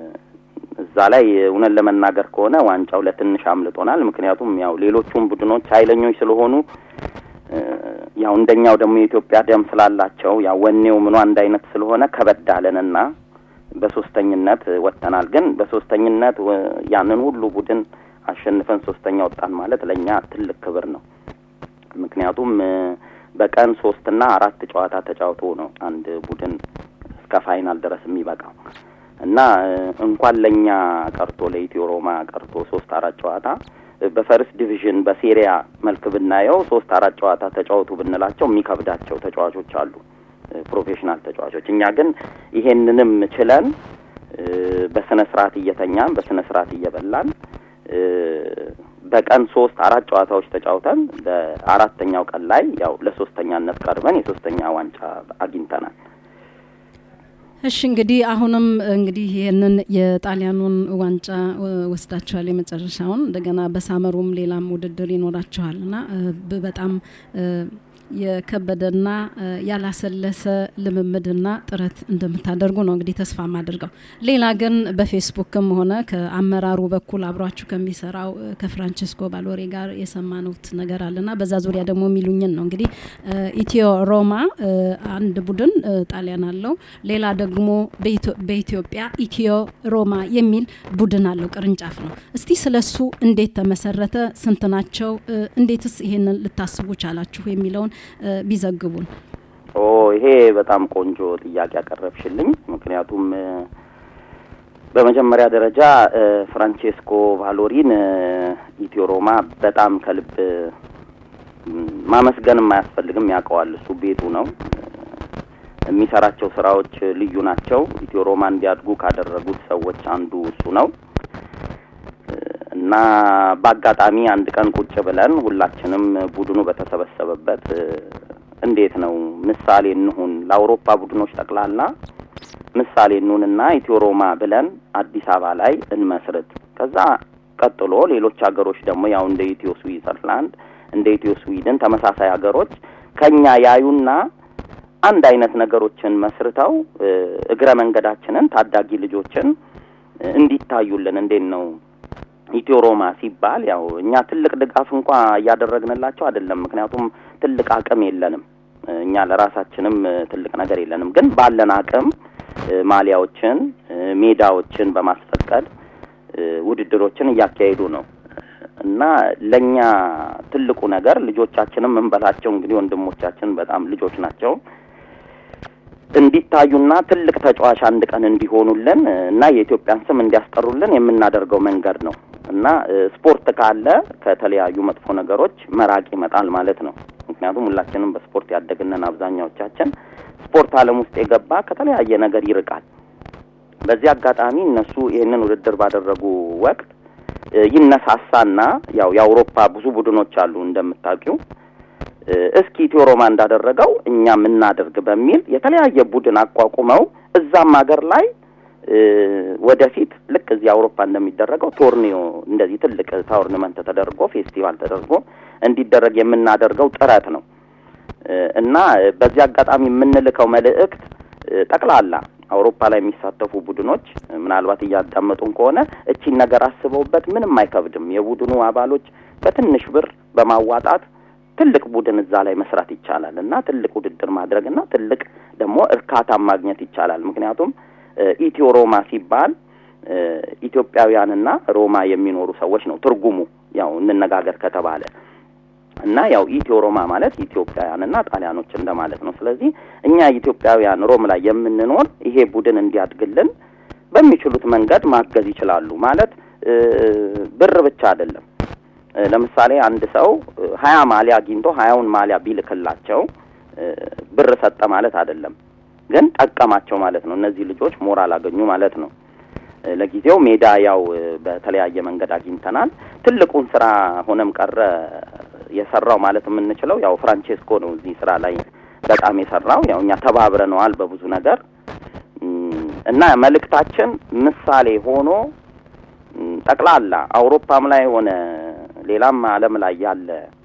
እዛ ላይ እውነት ለመናገር ከሆነ ዋንጫው ለትንሽ አምልጦናል። ምክንያቱም ያው ሌሎቹም ቡድኖች ኃይለኞች ስለሆኑ እ፣ ያው እንደኛው ደግሞ የኢትዮጵያ ደም ስላላቸው ያው ወኔው ምኑ አንድ አይነት ስለሆነ ከበድ አለንና በሶስተኝነት እ፣ ወጥተናል። ግን በሶስተኝነት እ፣ ያንን ሁሉ ቡድን አሸንፈን ሶስተኛ ወጣን ማለት ለእኛ ትልቅ ክብር ነው። ምክንያቱም እ፣ በቀን ሶስትና አራት ጨዋታ ተጫውቶ ነው አንድ ቡድን እስከ ፋይናል ድረስ የሚበቃው እና እ፣ እንኳን ለእኛ ቀርቶ ለኢትዮ ሮማ ቀርቶ ሶስት አራት ጨዋታ እ፣ በፈርስት ዲቪዥን በሴሪያ መልክ ብናየው ሶስት አራት ጨዋታ ተጫወቱ ብንላቸው የሚከብዳቸው ተጫዋቾች አሉ፣ እ፣ ፕሮፌሽናል ተጫዋቾች። እኛ ግን ይሄንንም ችለን እ፣ በስነ ስርዓት እየተኛን በስነ ስርዓት እየበላን እ፣ በቀን ሶስት አራት ጨዋታዎች ተጫውተን በአራተኛው ቀን ላይ ያው ለሶስተኛነት ቀርበን የሶስተኛ ዋንጫ አግኝተናል። እሺ እንግዲህ አሁንም እንግዲህ ይህንን የጣሊያኑን ዋንጫ ወስዳችኋል፣ የመጨረሻውን እንደገና በሳመሩም ሌላም ውድድር ይኖራችኋል እና በጣም የከበደና ያላሰለሰ ልምምድና ጥረት እንደምታደርጉ ነው እንግዲህ ተስፋ ማድርገው። ሌላ ግን በፌስቡክም ሆነ ከአመራሩ በኩል አብሯችሁ ከሚሰራው ከፍራንቺስኮ ባሎሬ ጋር የሰማኑት ነገር አለና በዛ ዙሪያ ደግሞ የሚሉኝን ነው እንግዲህ ኢትዮ ሮማ አንድ ቡድን ጣሊያን አለው፣ ሌላ ደግሞ በኢትዮጵያ ኢትዮ ሮማ የሚል ቡድን አለው፣ ቅርንጫፍ ነው። እስቲ ስለሱ እንዴት ተመሰረተ? ስንት ናቸው? እንዴትስ ይሄንን ልታስቡ ቻላችሁ? የሚለውን ቢዘግቡን። ኦ ይሄ በጣም ቆንጆ ጥያቄ ያቀረብሽልኝ። ምክንያቱም በመጀመሪያ ደረጃ ፍራንቼስኮ ቫሎሪን ኢትዮ ሮማ በጣም ከልብ ማመስገንም አያስፈልግም፣ ያውቀዋል። እሱ ቤቱ ነው። የሚሰራቸው ስራዎች ልዩ ናቸው። ኢትዮ ሮማ እንዲያድጉ ካደረጉት ሰዎች አንዱ እሱ ነው እና በአጋጣሚ አንድ ቀን ቁጭ ብለን ሁላችንም ቡድኑ በተሰበሰበበት እንዴት ነው ምሳሌ እንሁን ለአውሮፓ ቡድኖች ጠቅላላ ምሳሌ እንሁንና ኢትዮ ሮማ ብለን አዲስ አበባ ላይ እንመስርት። ከዛ ቀጥሎ ሌሎች ሀገሮች ደግሞ ያው እንደ ኢትዮ ስዊዘርላንድ እንደ ኢትዮ ስዊድን ተመሳሳይ ሀገሮች ከኛ ያዩና አንድ አይነት ነገሮችን መስርተው እግረ መንገዳችንን ታዳጊ ልጆችን እንዲታዩልን እንዴት ነው ኢትዮ ሮማ ሲባል ያው እኛ ትልቅ ድጋፍ እንኳ እያደረግንላቸው አይደለም። ምክንያቱም ትልቅ አቅም የለንም። እኛ ለራሳችንም ትልቅ ነገር የለንም። ግን ባለን አቅም ማሊያዎችን፣ ሜዳዎችን በማስፈቀድ ውድድሮችን እያካሄዱ ነው እና ለእኛ ትልቁ ነገር ልጆቻችንም እንበላቸው እንግዲህ ወንድሞቻችን በጣም ልጆች ናቸው እንዲታዩና ትልቅ ተጫዋች አንድ ቀን እንዲሆኑልን እና የኢትዮጵያን ስም እንዲያስጠሩልን የምናደርገው መንገድ ነው እና ስፖርት ካለ ከተለያዩ መጥፎ ነገሮች መራቅ ይመጣል ማለት ነው። ምክንያቱም ሁላችንም በስፖርት ያደግነን አብዛኛዎቻችን ስፖርት ዓለም ውስጥ የገባ ከተለያየ ነገር ይርቃል። በዚህ አጋጣሚ እነሱ ይህንን ውድድር ባደረጉ ወቅት ይነሳሳና ያው የአውሮፓ ብዙ ቡድኖች አሉ እንደምታውቂው እስኪ ኢትዮ ሮማ እንዳደረገው እኛም እናደርግ በሚል የተለያየ ቡድን አቋቁመው እዛም ሀገር ላይ ወደፊት ልክ እዚህ አውሮፓ እንደሚደረገው ቶርኒዮ እንደዚህ ትልቅ ታውርንመንት ተደርጎ ፌስቲቫል ተደርጎ እንዲደረግ የምናደርገው ጥረት ነው እና በዚህ አጋጣሚ የምንልከው መልእክት ጠቅላላ አውሮፓ ላይ የሚሳተፉ ቡድኖች ምናልባት እያዳመጡን ከሆነ እቺን ነገር አስበውበት ምንም አይከብድም። የቡድኑ አባሎች በትንሽ ብር በማዋጣት ትልቅ ቡድን እዛ ላይ መስራት ይቻላል እና ትልቅ ውድድር ማድረግ እና ትልቅ ደግሞ እርካታን ማግኘት ይቻላል። ምክንያቱም ኢትዮ ሮማ ሲባል ኢትዮጵያውያንና ሮማ የሚኖሩ ሰዎች ነው ትርጉሙ። ያው እንነጋገር ከተባለ እና ያው ኢትዮ ሮማ ማለት ኢትዮጵያውያንና ጣሊያኖች እንደማለት ነው። ስለዚህ እኛ ኢትዮጵያውያን ሮም ላይ የምንኖር ይሄ ቡድን እንዲያድግልን በሚችሉት መንገድ ማገዝ ይችላሉ። ማለት ብር ብቻ አይደለም። ለምሳሌ አንድ ሰው ሀያ ማሊያ አግኝቶ ሀያውን ማሊያ ቢልክላቸው ብር ሰጠ ማለት አይደለም፣ ግን ጠቀማቸው ማለት ነው። እነዚህ ልጆች ሞራል አገኙ ማለት ነው። ለጊዜው ሜዳ ያው በተለያየ መንገድ አግኝተናል። ትልቁን ስራ ሆነም ቀረ የሰራው ማለት የምንችለው ያው ፍራንቼስኮ ነው። እዚህ ስራ ላይ በጣም የሰራው ያው እኛ ተባብረነዋል በብዙ ነገር እና መልእክታችን ምሳሌ ሆኖ ጠቅላላ አውሮፓም ላይ ሆነ ሌላም ዓለም ላይ ያለ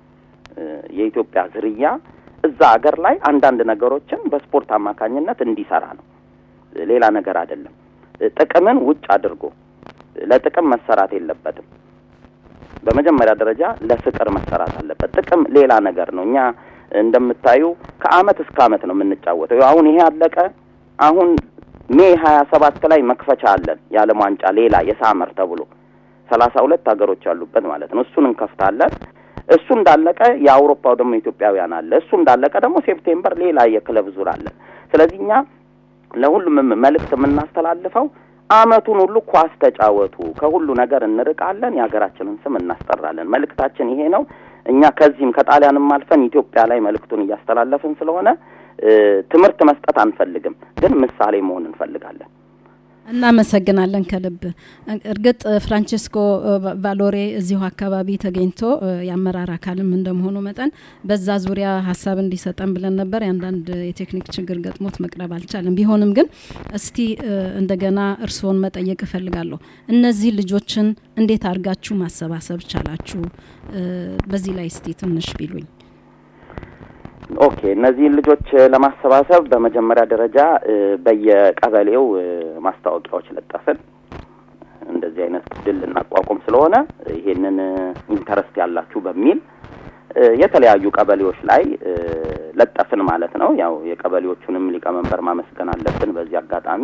የኢትዮጵያ ዝርያ እዛ ሀገር ላይ አንዳንድ ነገሮችን በስፖርት አማካኝነት እንዲሰራ ነው። ሌላ ነገር አይደለም። ጥቅምን ውጭ አድርጎ ለጥቅም መሰራት የለበትም። በመጀመሪያ ደረጃ ለፍቅር መሰራት አለበት። ጥቅም ሌላ ነገር ነው። እኛ እንደምታዩ ከአመት እስከ አመት ነው የምንጫወተው። አሁን ይሄ አለቀ። አሁን ሜይ ሀያ ሰባት ላይ መክፈቻ አለን የዓለም ዋንጫ ሌላ የሳመር ተብሎ ሰላሳ ሁለት ሀገሮች ያሉበት ማለት ነው። እሱን እንከፍታለን። እሱ እንዳለቀ የአውሮፓው ደግሞ ኢትዮጵያውያን አለ። እሱ እንዳለቀ ደግሞ ሴፕቴምበር ሌላ የክለብ ዙር አለ። ስለዚህ እኛ ለሁሉም መልእክት የምናስተላልፈው አመቱን ሁሉ ኳስ ተጫወቱ፣ ከሁሉ ነገር እንርቃለን፣ የሀገራችንን ስም እናስጠራለን። መልእክታችን ይሄ ነው። እኛ ከዚህም ከጣሊያንም አልፈን ኢትዮጵያ ላይ መልእክቱን እያስተላለፍን ስለሆነ ትምህርት መስጠት አንፈልግም፣ ግን ምሳሌ መሆን እንፈልጋለን። እናመሰግናለን ከልብ እርግጥ ፍራንቸስኮ ቫሎሬ እዚሁ አካባቢ ተገኝቶ የአመራር አካልም እንደመሆኑ መጠን በዛ ዙሪያ ሀሳብ እንዲሰጠን ብለን ነበር የአንዳንድ የቴክኒክ ችግር ገጥሞት መቅረብ አልቻለም ቢሆንም ግን እስቲ እንደገና እርስዎን መጠየቅ እፈልጋለሁ እነዚህ ልጆችን እንዴት አድርጋችሁ ማሰባሰብ ቻላችሁ በዚህ ላይ እስቲ ትንሽ ቢሉኝ ኦኬ እነዚህን ልጆች ለማሰባሰብ በመጀመሪያ ደረጃ በየቀበሌው ማስታወቂያዎች ለጠፍን። እንደዚህ አይነት ቡድን ልናቋቁም ስለሆነ ይሄንን ኢንተረስት ያላችሁ በሚል የተለያዩ ቀበሌዎች ላይ ለጠፍን ማለት ነው። ያው የቀበሌዎቹንም ሊቀመንበር ማመስገን አለብን በዚህ አጋጣሚ።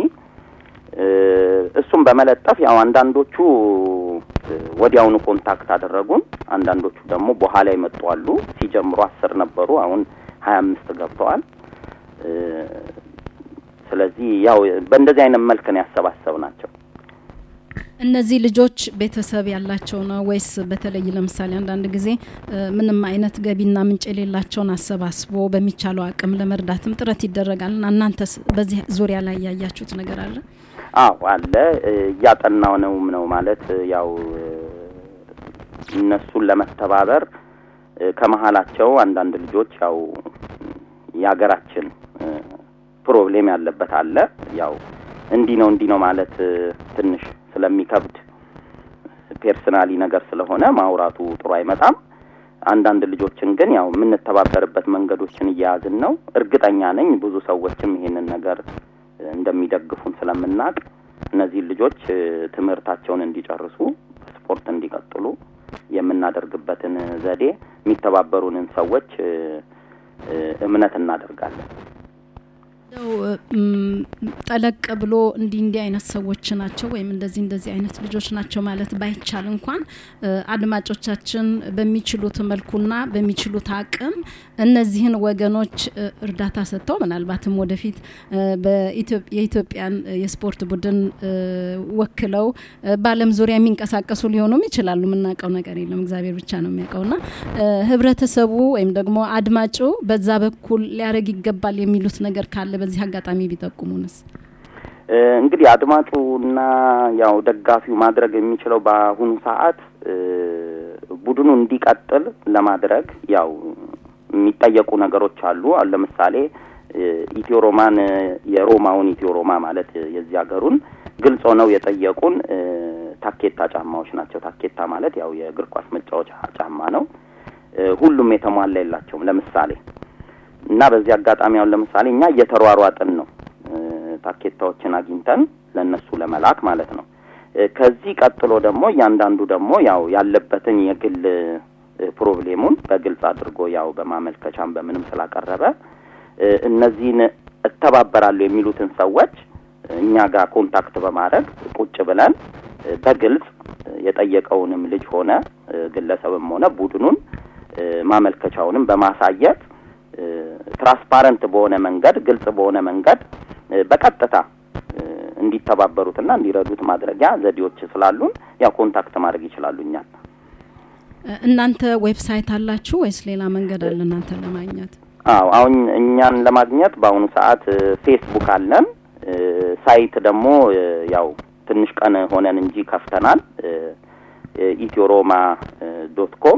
እሱም በመለጠፍ ያው አንዳንዶቹ ወዲያውኑ ኮንታክት አደረጉን። አንዳንዶቹ ደግሞ በኋላ ይመጡ አሉ። ሲጀምሩ አስር ነበሩ፣ አሁን ሀያ አምስት ገብተዋል። ስለዚህ ያው በእንደዚህ አይነት መልክ ነው ያሰባሰብ ናቸው። እነዚህ ልጆች ቤተሰብ ያላቸው ነው ወይስ በተለይ ለምሳሌ አንዳንድ ጊዜ ምንም አይነት ገቢና ምንጭ የሌላቸውን አሰባስቦ በሚቻለው አቅም ለመርዳትም ጥረት ይደረጋል እና እናንተስ በዚህ ዙሪያ ላይ ያያችሁት ነገር አለ? አዎ አለ። እያጠናው ነውም ነው ማለት ያው እነሱን ለመተባበር ከመሀላቸው አንዳንድ ልጆች ያው የሀገራችን ፕሮብሌም ያለበት አለ። ያው እንዲህ ነው እንዲህ ነው ማለት ትንሽ ስለሚከብድ ፔርሰናሊ ነገር ስለሆነ ማውራቱ ጥሩ አይመጣም። አንዳንድ ልጆችን ግን ያው የምንተባበርበት መንገዶችን እየያዝን ነው። እርግጠኛ ነኝ ብዙ ሰዎችም ይሄንን ነገር እንደሚደግፉን ስለምናውቅ እነዚህን ልጆች ትምህርታቸውን እንዲጨርሱ ስፖርት እንዲቀጥሉ የምናደርግበትን ዘዴ የሚተባበሩንን ሰዎች እምነት እናደርጋለን። ጠለቅ ብሎ እንዲህ እንዲህ አይነት ሰዎች ናቸው ወይም እንደዚህ እንደዚህ አይነት ልጆች ናቸው ማለት ባይቻል እንኳን አድማጮቻችን በሚችሉት መልኩና በሚችሉት አቅም እነዚህን ወገኖች እርዳታ ሰጥተው ምናልባትም ወደፊት የኢትዮጵያን የስፖርት ቡድን ወክለው በዓለም ዙሪያ የሚንቀሳቀሱ ሊሆኑም ይችላሉ። የምናውቀው ነገር የለም፣ እግዚአብሔር ብቻ ነው የሚያውቀውና ህብረተሰቡ ወይም ደግሞ አድማጩ በዛ በኩል ሊያደርግ ይገባል የሚሉት ነገር ካለ በዚህ አጋጣሚ ቢጠቁሙንስ? እንግዲህ አድማጩና ያው ደጋፊው ማድረግ የሚችለው በአሁኑ ሰዓት ቡድኑ እንዲቀጥል ለማድረግ ያው የሚጠየቁ ነገሮች አሉ። አሁን ለምሳሌ ኢትዮ ሮማን የሮማውን ኢትዮ ሮማ ማለት የዚህ ሀገሩን ግልጽ ሆነው የጠየቁን ታኬታ ጫማዎች ናቸው። ታኬታ ማለት ያው የእግር ኳስ መጫወቻ ጫማ ነው። ሁሉም የተሟላ የላቸውም። ለምሳሌ እና በዚህ አጋጣሚ አሁን ለምሳሌ እኛ እየተሯሯጥን ነው ታኬታዎችን አግኝተን ለእነሱ ለመላክ ማለት ነው። ከዚህ ቀጥሎ ደግሞ እያንዳንዱ ደግሞ ያው ያለበትን የግል ፕሮብሌሙን በግልጽ አድርጎ ያው በማመልከቻም በምንም ስላቀረበ እነዚህን እተባበራለሁ የሚሉትን ሰዎች እኛ ጋር ኮንታክት በማድረግ ቁጭ ብለን በግልጽ የጠየቀውንም ልጅ ሆነ ግለሰብም ሆነ ቡድኑን ማመልከቻውንም በማሳየት ትራንስፓረንት በሆነ መንገድ ግልጽ በሆነ መንገድ በቀጥታ እንዲተባበሩትና እንዲረዱት ማድረጊያ ዘዴዎች ስላሉን ያው ኮንታክት ማድረግ ይችላሉ እኛን። እናንተ ዌብሳይት አላችሁ ወይስ ሌላ መንገድ አለ እናንተን ለማግኘት? አዎ አሁን እኛን ለማግኘት በአሁኑ ሰዓት ፌስቡክ አለን። ሳይት ደግሞ ያው ትንሽ ቀን ሆነን እንጂ ከፍተናል። ኢትዮሮማ ዶት ኮም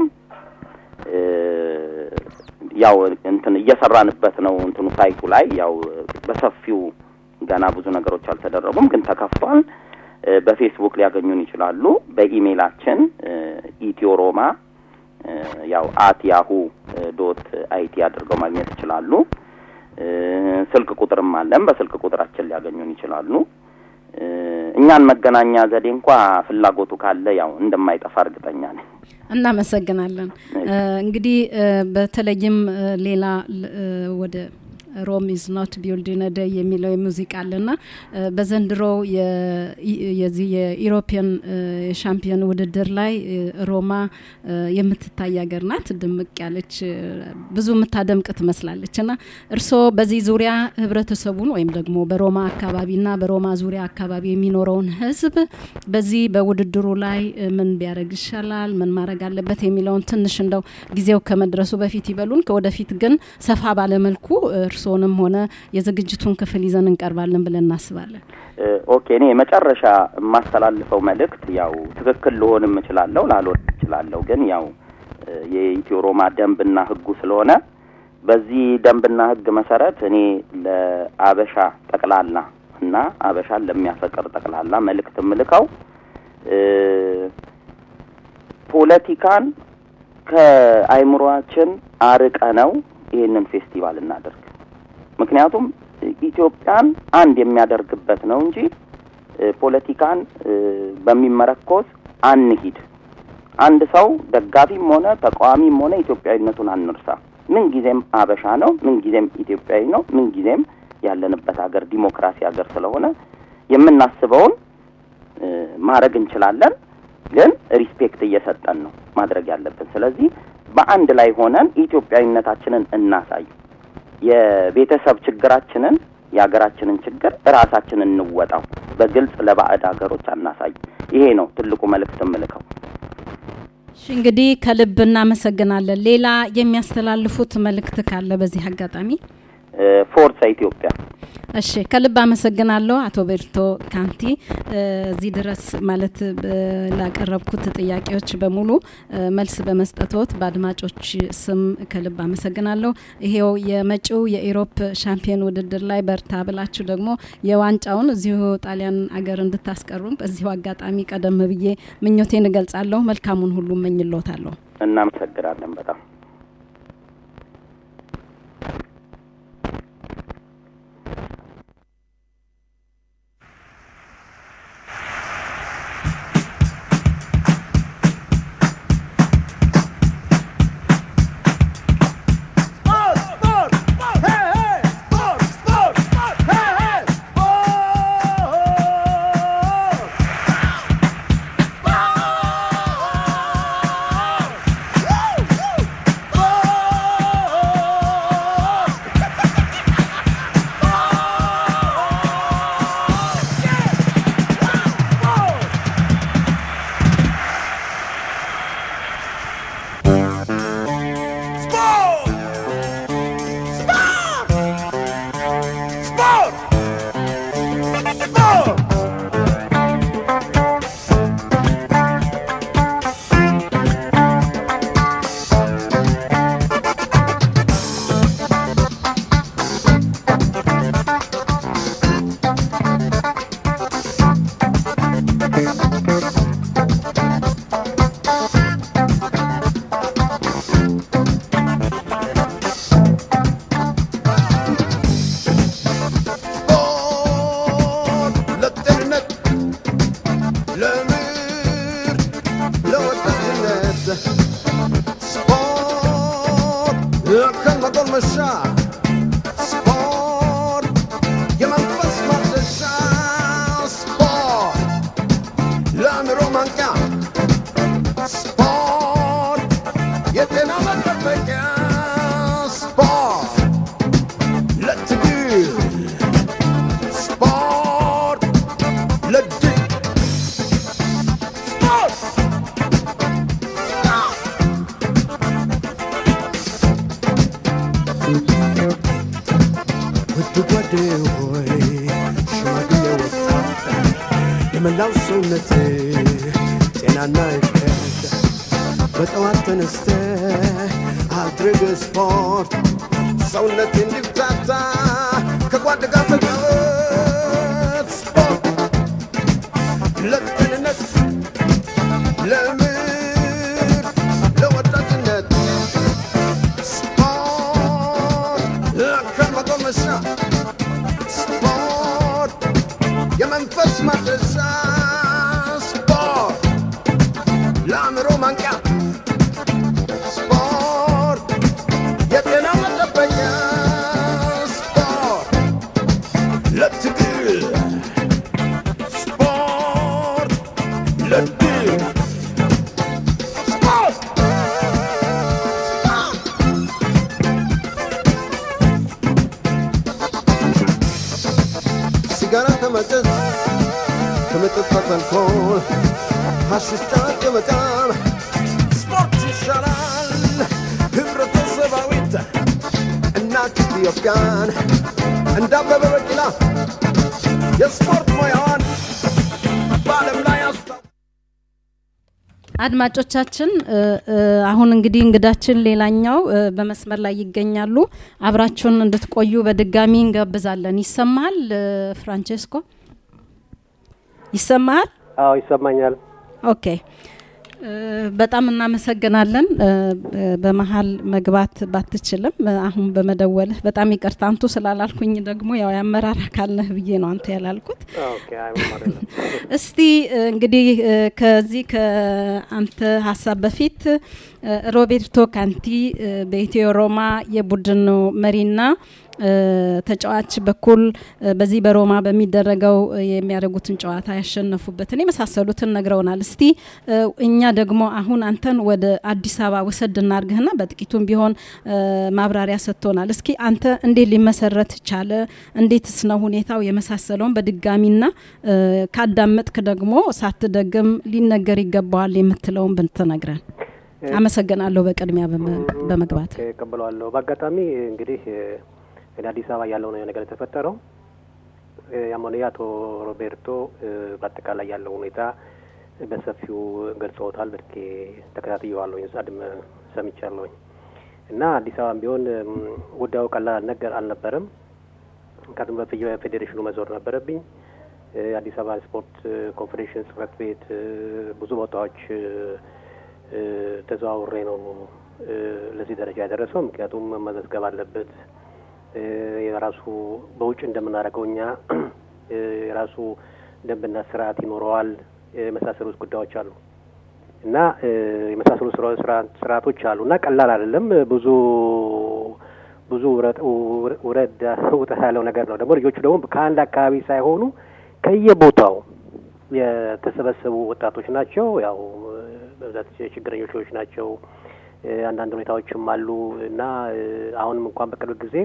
ያው እንትን እየሰራንበት ነው። እንትኑ ሳይቱ ላይ ያው በሰፊው ገና ብዙ ነገሮች አልተደረጉም፣ ግን ተከፍቷል። በፌስቡክ ሊያገኙን ይችላሉ። በኢሜይላችን ኢትዮሮማ ያው አት ያሁ ዶት አይቲ አድርገው ማግኘት ይችላሉ። ስልክ ቁጥርም አለን። በስልክ ቁጥራችን ሊያገኙን ይችላሉ። እኛን መገናኛ ዘዴ እንኳ ፍላጎቱ ካለ ያው እንደማይጠፋ እርግጠኛ ነኝ። እናመሰግናለን። እንግዲህ በተለይም ሌላ ወደ ሮም ኢዝ ኖት ቢልድ ኢን ዴይ የሚለው የሙዚቃ አለና በዘንድሮ የዚህ የኢሮፒያን የሻምፒዮን ውድድር ላይ ሮማ የምትታይ ሀገር ናት። ድምቅ ያለች ብዙ የምታደምቅ ትመስላለች እና እርስዎ በዚህ ዙሪያ ህብረተሰቡን ወይም ደግሞ በሮማ አካባቢና በሮማ ዙሪያ አካባቢ የሚኖረውን ህዝብ በዚህ በውድድሩ ላይ ምን ቢያደርግ ይሻላል፣ ምን ማድረግ አለበት የሚለውን ትንሽ እንደው ጊዜው ከመድረሱ በፊት ይበሉን። ከወደፊት ግን ሰፋ ባለመልኩ እርስ የእርስዎንም ሆነ የዝግጅቱን ክፍል ይዘን እንቀርባለን ብለን እናስባለን። እ፣ ኦኬ እኔ የመጨረሻ የማስተላልፈው መልእክት ያው ትክክል ልሆንም እችላለሁ ላልሆን እችላለሁ፣ ግን ያው እ፣ የኢትዮ ሮማ ደንብና ሕጉ ስለሆነ በዚህ ደንብና ሕግ መሰረት እኔ ለአበሻ ጠቅላላ እና አበሻን ለሚያፈቅር ጠቅላላ መልእክት የምልከው እ፣ ፖለቲካን ከአይምሯችን አርቀ ነው ይህንን ፌስቲቫል እናደርግ። ምክንያቱም ኢትዮጵያን አንድ የሚያደርግበት ነው እንጂ እ፣ ፖለቲካን እ፣ በሚመረኮዝ አንሂድ። አንድ ሰው ደጋፊም ሆነ ተቃዋሚም ሆነ ኢትዮጵያዊነቱን አንርሳ። ምን ጊዜም አበሻ ነው፣ ምን ጊዜም ኢትዮጵያዊ ነው፣ ምን ጊዜም ያለንበት ሀገር ዲሞክራሲ ሀገር ስለሆነ የምናስበውን እ፣ ማድረግ እንችላለን፣ ግን ሪስፔክት እየሰጠን ነው ማድረግ ያለብን። ስለዚህ በአንድ ላይ ሆነን ኢትዮጵያዊነታችንን እናሳይ። የቤተሰብ ችግራችንን የሀገራችንን ችግር እራሳችንን እንወጣው። በግልጽ ለባዕድ ሀገሮች አናሳይ። ይሄ ነው ትልቁ መልእክት የምልከው። እሺ እንግዲህ ከልብ እናመሰግናለን። ሌላ የሚያስተላልፉት መልእክት ካለ በዚህ አጋጣሚ? እ፣ ፎርሳ ኢትዮጵያ። እሺ ከልብ አመሰግናለሁ አቶ ቤርቶ ካንቲ እ፣ እዚህ ድረስ ማለት እ፣ ላቀረብኩት ጥያቄዎች በሙሉ እ፣ መልስ በመስጠቶት በአድማጮች ስም ከልብ አመሰግናለሁ። ይሄው የመጪው የኢሮፕ ሻምፒዮን ውድድር ላይ በርታ ብላችሁ ደግሞ የዋንጫውን እዚሁ ጣሊያን አገር እንድታስቀሩም በዚሁ አጋጣሚ ቀደም ብዬ ምኞቴን እገልጻለሁ። መልካሙን ሁሉ እመኝልዎታለሁ። እናመሰግናለን በጣም Sport, sport, sport, hey, hey, sport, sport, sport, hey, hey, sport. Sport! Sport! Sport! Sport! ስፖርት ለጤንነት፣ ለምርት፣ ለወጣትነት ስፖርት ለአካል ማጎልመሻ ስፖርት የመንፈስ ማደሻ ስፖርት ለአእምሮ ማንቂያ ስፖርት የጤና መጠበቂያ ስፖርት ለትግል ስፖርት ለድል ስፖርት ውድ ጓዴ ሆይ ሽማግሌ ወጣት የመላው ሰውነት ጤናና እድገት በጠዋት ተነስተ አድርግ ስፖርት ሰውነት እንዲፍታታ ከጓድ ጋር ተጫወት ስፖርት ለጤንነት ለምርት ለወጣትነት ስፖርት ለአካል ማጎልመሻ ስፖርት የመንፈስ ማደሻ ስፖርት ለአእምሮ ማንቂያ ስፖርት የጤና መጠበቂያ ስፖርት ለትግል ስፖርት ለድል ስፖርት ሲጋራ ከመጠጥ ከመጠጣት አልኮል ሐሺሽ ጫት ከመቃም ስፖርት ይሻላል ህብረተሰባዊት እናት ኢትዮጵያን እንደ አበበ ቢቂላ የስፖርት ሙያዋን በዓለም ላይ አስታ አድማጮቻችን እ፣ እ፣ አሁን እንግዲህ እንግዳችን ሌላኛው እ፣ በመስመር ላይ ይገኛሉ። አብራችሁን እንድትቆዩ በድጋሚ እንጋብዛለን። ይሰማሃል እ፣ ፍራንቼስኮ? ይሰማሃል? አዎ ይሰማኛል። ኦኬ እ፣ በጣም እናመሰግናለን። እ፣ በ- በመሀል መግባት ባትችልም እ፣ አሁን በመደወልህ በጣም ይቅርታ። አንቱ ስላላልኩኝ ደግሞ ያው የአመራር አካል ነህ ብዬ ነው አንተ ያላልኩት። ኦኬ አይ ምንም አይደለም። እስቲ እ፣ እንግዲህ እ፣ ከዚህ ከአንተ ሀሳብ በፊት እ፣ ሮቤርቶ ካንቲ እ፣ በኢትዮ ሮማ የቡድን መሪና እ፣ ተጫዋች በኩል እ፣ በዚህ በሮማ በሚደረገው እ፣ የሚያደርጉትን ጨዋታ ያሸነፉበትን የመሳሰሉትን ነግረውናል። እስቲ እ፣ እኛ ደግሞ አሁን አንተን ወደ አዲስ አበባ ውሰድ እናርግህና በጥቂቱም ቢሆን እ፣ ማብራሪያ ሰጥቶናል። እስኪ አንተ እንዴት ሊመሰረት ቻለ? እንዴትስ ነው ሁኔታው? የመሳሰለውን በድጋሚና እ፣ ካዳመጥክ ደግሞ ሳትደግም ሊነገር ይገባዋል የምትለውን ብትነግረን። አመሰግናለሁ በቅድሚያ በመ- በመግባት ኦኬ፣ እቀበለዋለሁ። በአጋጣሚ እንግዲህ እ፣ እኔ አዲስ አበባ ያለው ነው ነገር የተፈጠረው። እ፣ ያም ሆነ ይህ አቶ ሮቤርቶ እ፣ በአጠቃላይ ያለው ሁኔታ በሰፊው ገልጸውታል። በድኬ ተከታትየዋለሁኝ፣ ጻድም ሰምቻለሁኝ እና አዲስ አበባም ቢሆን እም፣ ጉዳዩ ቀላል ነገር አልነበረም። ምክንያቱም በፌዴሬሽኑ መዞር ነበረብኝ። እ፣ የአዲስ አበባ ስፖርት እ፣ ኮንፌዴሬሽን ጽህፈት ቤት እ፣ ብዙ ቦታዎች እ፣ እ፣ ተዘዋውሬ ነው እ፣ ለዚህ ደረጃ የደረሰው። ምክንያቱም መመዝገብ አለበት እ፣ የራሱ በውጭ እንደምናደርገው እኛ እ፣ የራሱ ደንብና ስርዓት ይኖረዋል። የመሳሰሉት ጉዳዮች አሉ እና እ፣ የመሳሰሉ ስራ- ስራ- ስርዓቶች አሉ እና ቀላል አይደለም። ብዙ ብዙ ውረድ ውረ- ውረድ ውጣ ያለው ነገር ነው። ደግሞ ልጆቹ ደግሞ ከአንድ አካባቢ ሳይሆኑ ከየቦታው የተሰበሰቡ ወጣቶች ናቸው። ያው እ፣ በብዛት ችግረኞች ልጆች ናቸው። እ፣ አንዳንድ ሁኔታዎችም አሉ እና እ፣ አሁንም እንኳን በቅርብ ጊዜ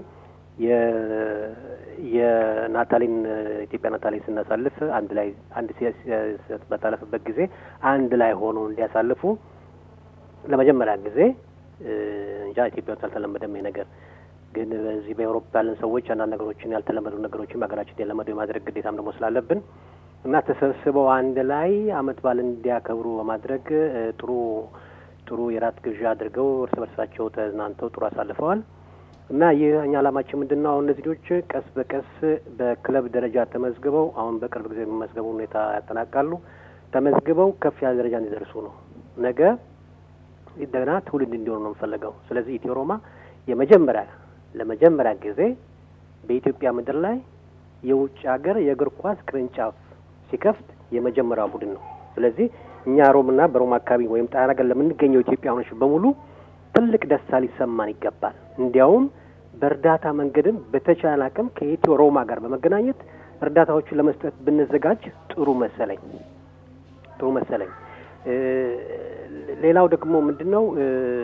የ- የናታሊን እ፣ ኢትዮጵያ ናታሊን ስናሳልፍ አንድ ላይ አንድ ሲ- ሲ- በታለፍበት ጊዜ አንድ ላይ ሆኖ እንዲያሳልፉ ለመጀመሪያ ጊዜ እ፣ እንጃ ኢትዮጵያ ውስጥ አልተለመደም ይሄ ነገር። ግን በዚህ በአውሮፓ ያለን ሰዎች አንዳንድ ነገሮችን ያልተለመዱ ነገሮችን በሀገራችን የለመዱ የማድረግ ግዴታም ደግሞ ስላለብን እና ተሰብስበው አንድ ላይ አመት በዓል እንዲያከብሩ በማድረግ እ፣ ጥሩ ጥሩ የራት ግብዣ አድርገው እርስ በርሳቸው ተዝናንተው ጥሩ አሳልፈዋል። እና ይህ እኛ ዓላማችን ምንድን ነው? አሁን እነዚህ ልጆች ቀስ በቀስ በክለብ ደረጃ ተመዝግበው አሁን በቅርብ ጊዜ የሚመዝገቡ ሁኔታ ያጠናቃሉ። ተመዝግበው ከፍ ያለ ደረጃ እንዲደርሱ ነው። ነገ እንደገና ትውልድ እንዲሆኑ ነው የምፈልገው። ስለዚህ ኢትዮ ሮማ የመጀመሪያ ለመጀመሪያ ጊዜ በኢትዮጵያ ምድር ላይ የውጭ ሀገር የእግር ኳስ ቅርንጫፍ ሲከፍት የመጀመሪያው ቡድን ነው። ስለዚህ እኛ ሮምና በሮማ አካባቢ ወይም ጣና ሀገር ለምንገኘው ኢትዮጵያውያኖች በሙሉ ትልቅ ደስታ ሊሰማን ይገባል። እንዲያውም በእርዳታ መንገድም በተቻለ አቅም ከኢትዮ ሮማ ጋር በመገናኘት እርዳታዎችን ለመስጠት ብንዘጋጅ ጥሩ መሰለኝ ጥሩ መሰለኝ። እ፣ ሌላው ደግሞ ምንድን ነው እ፣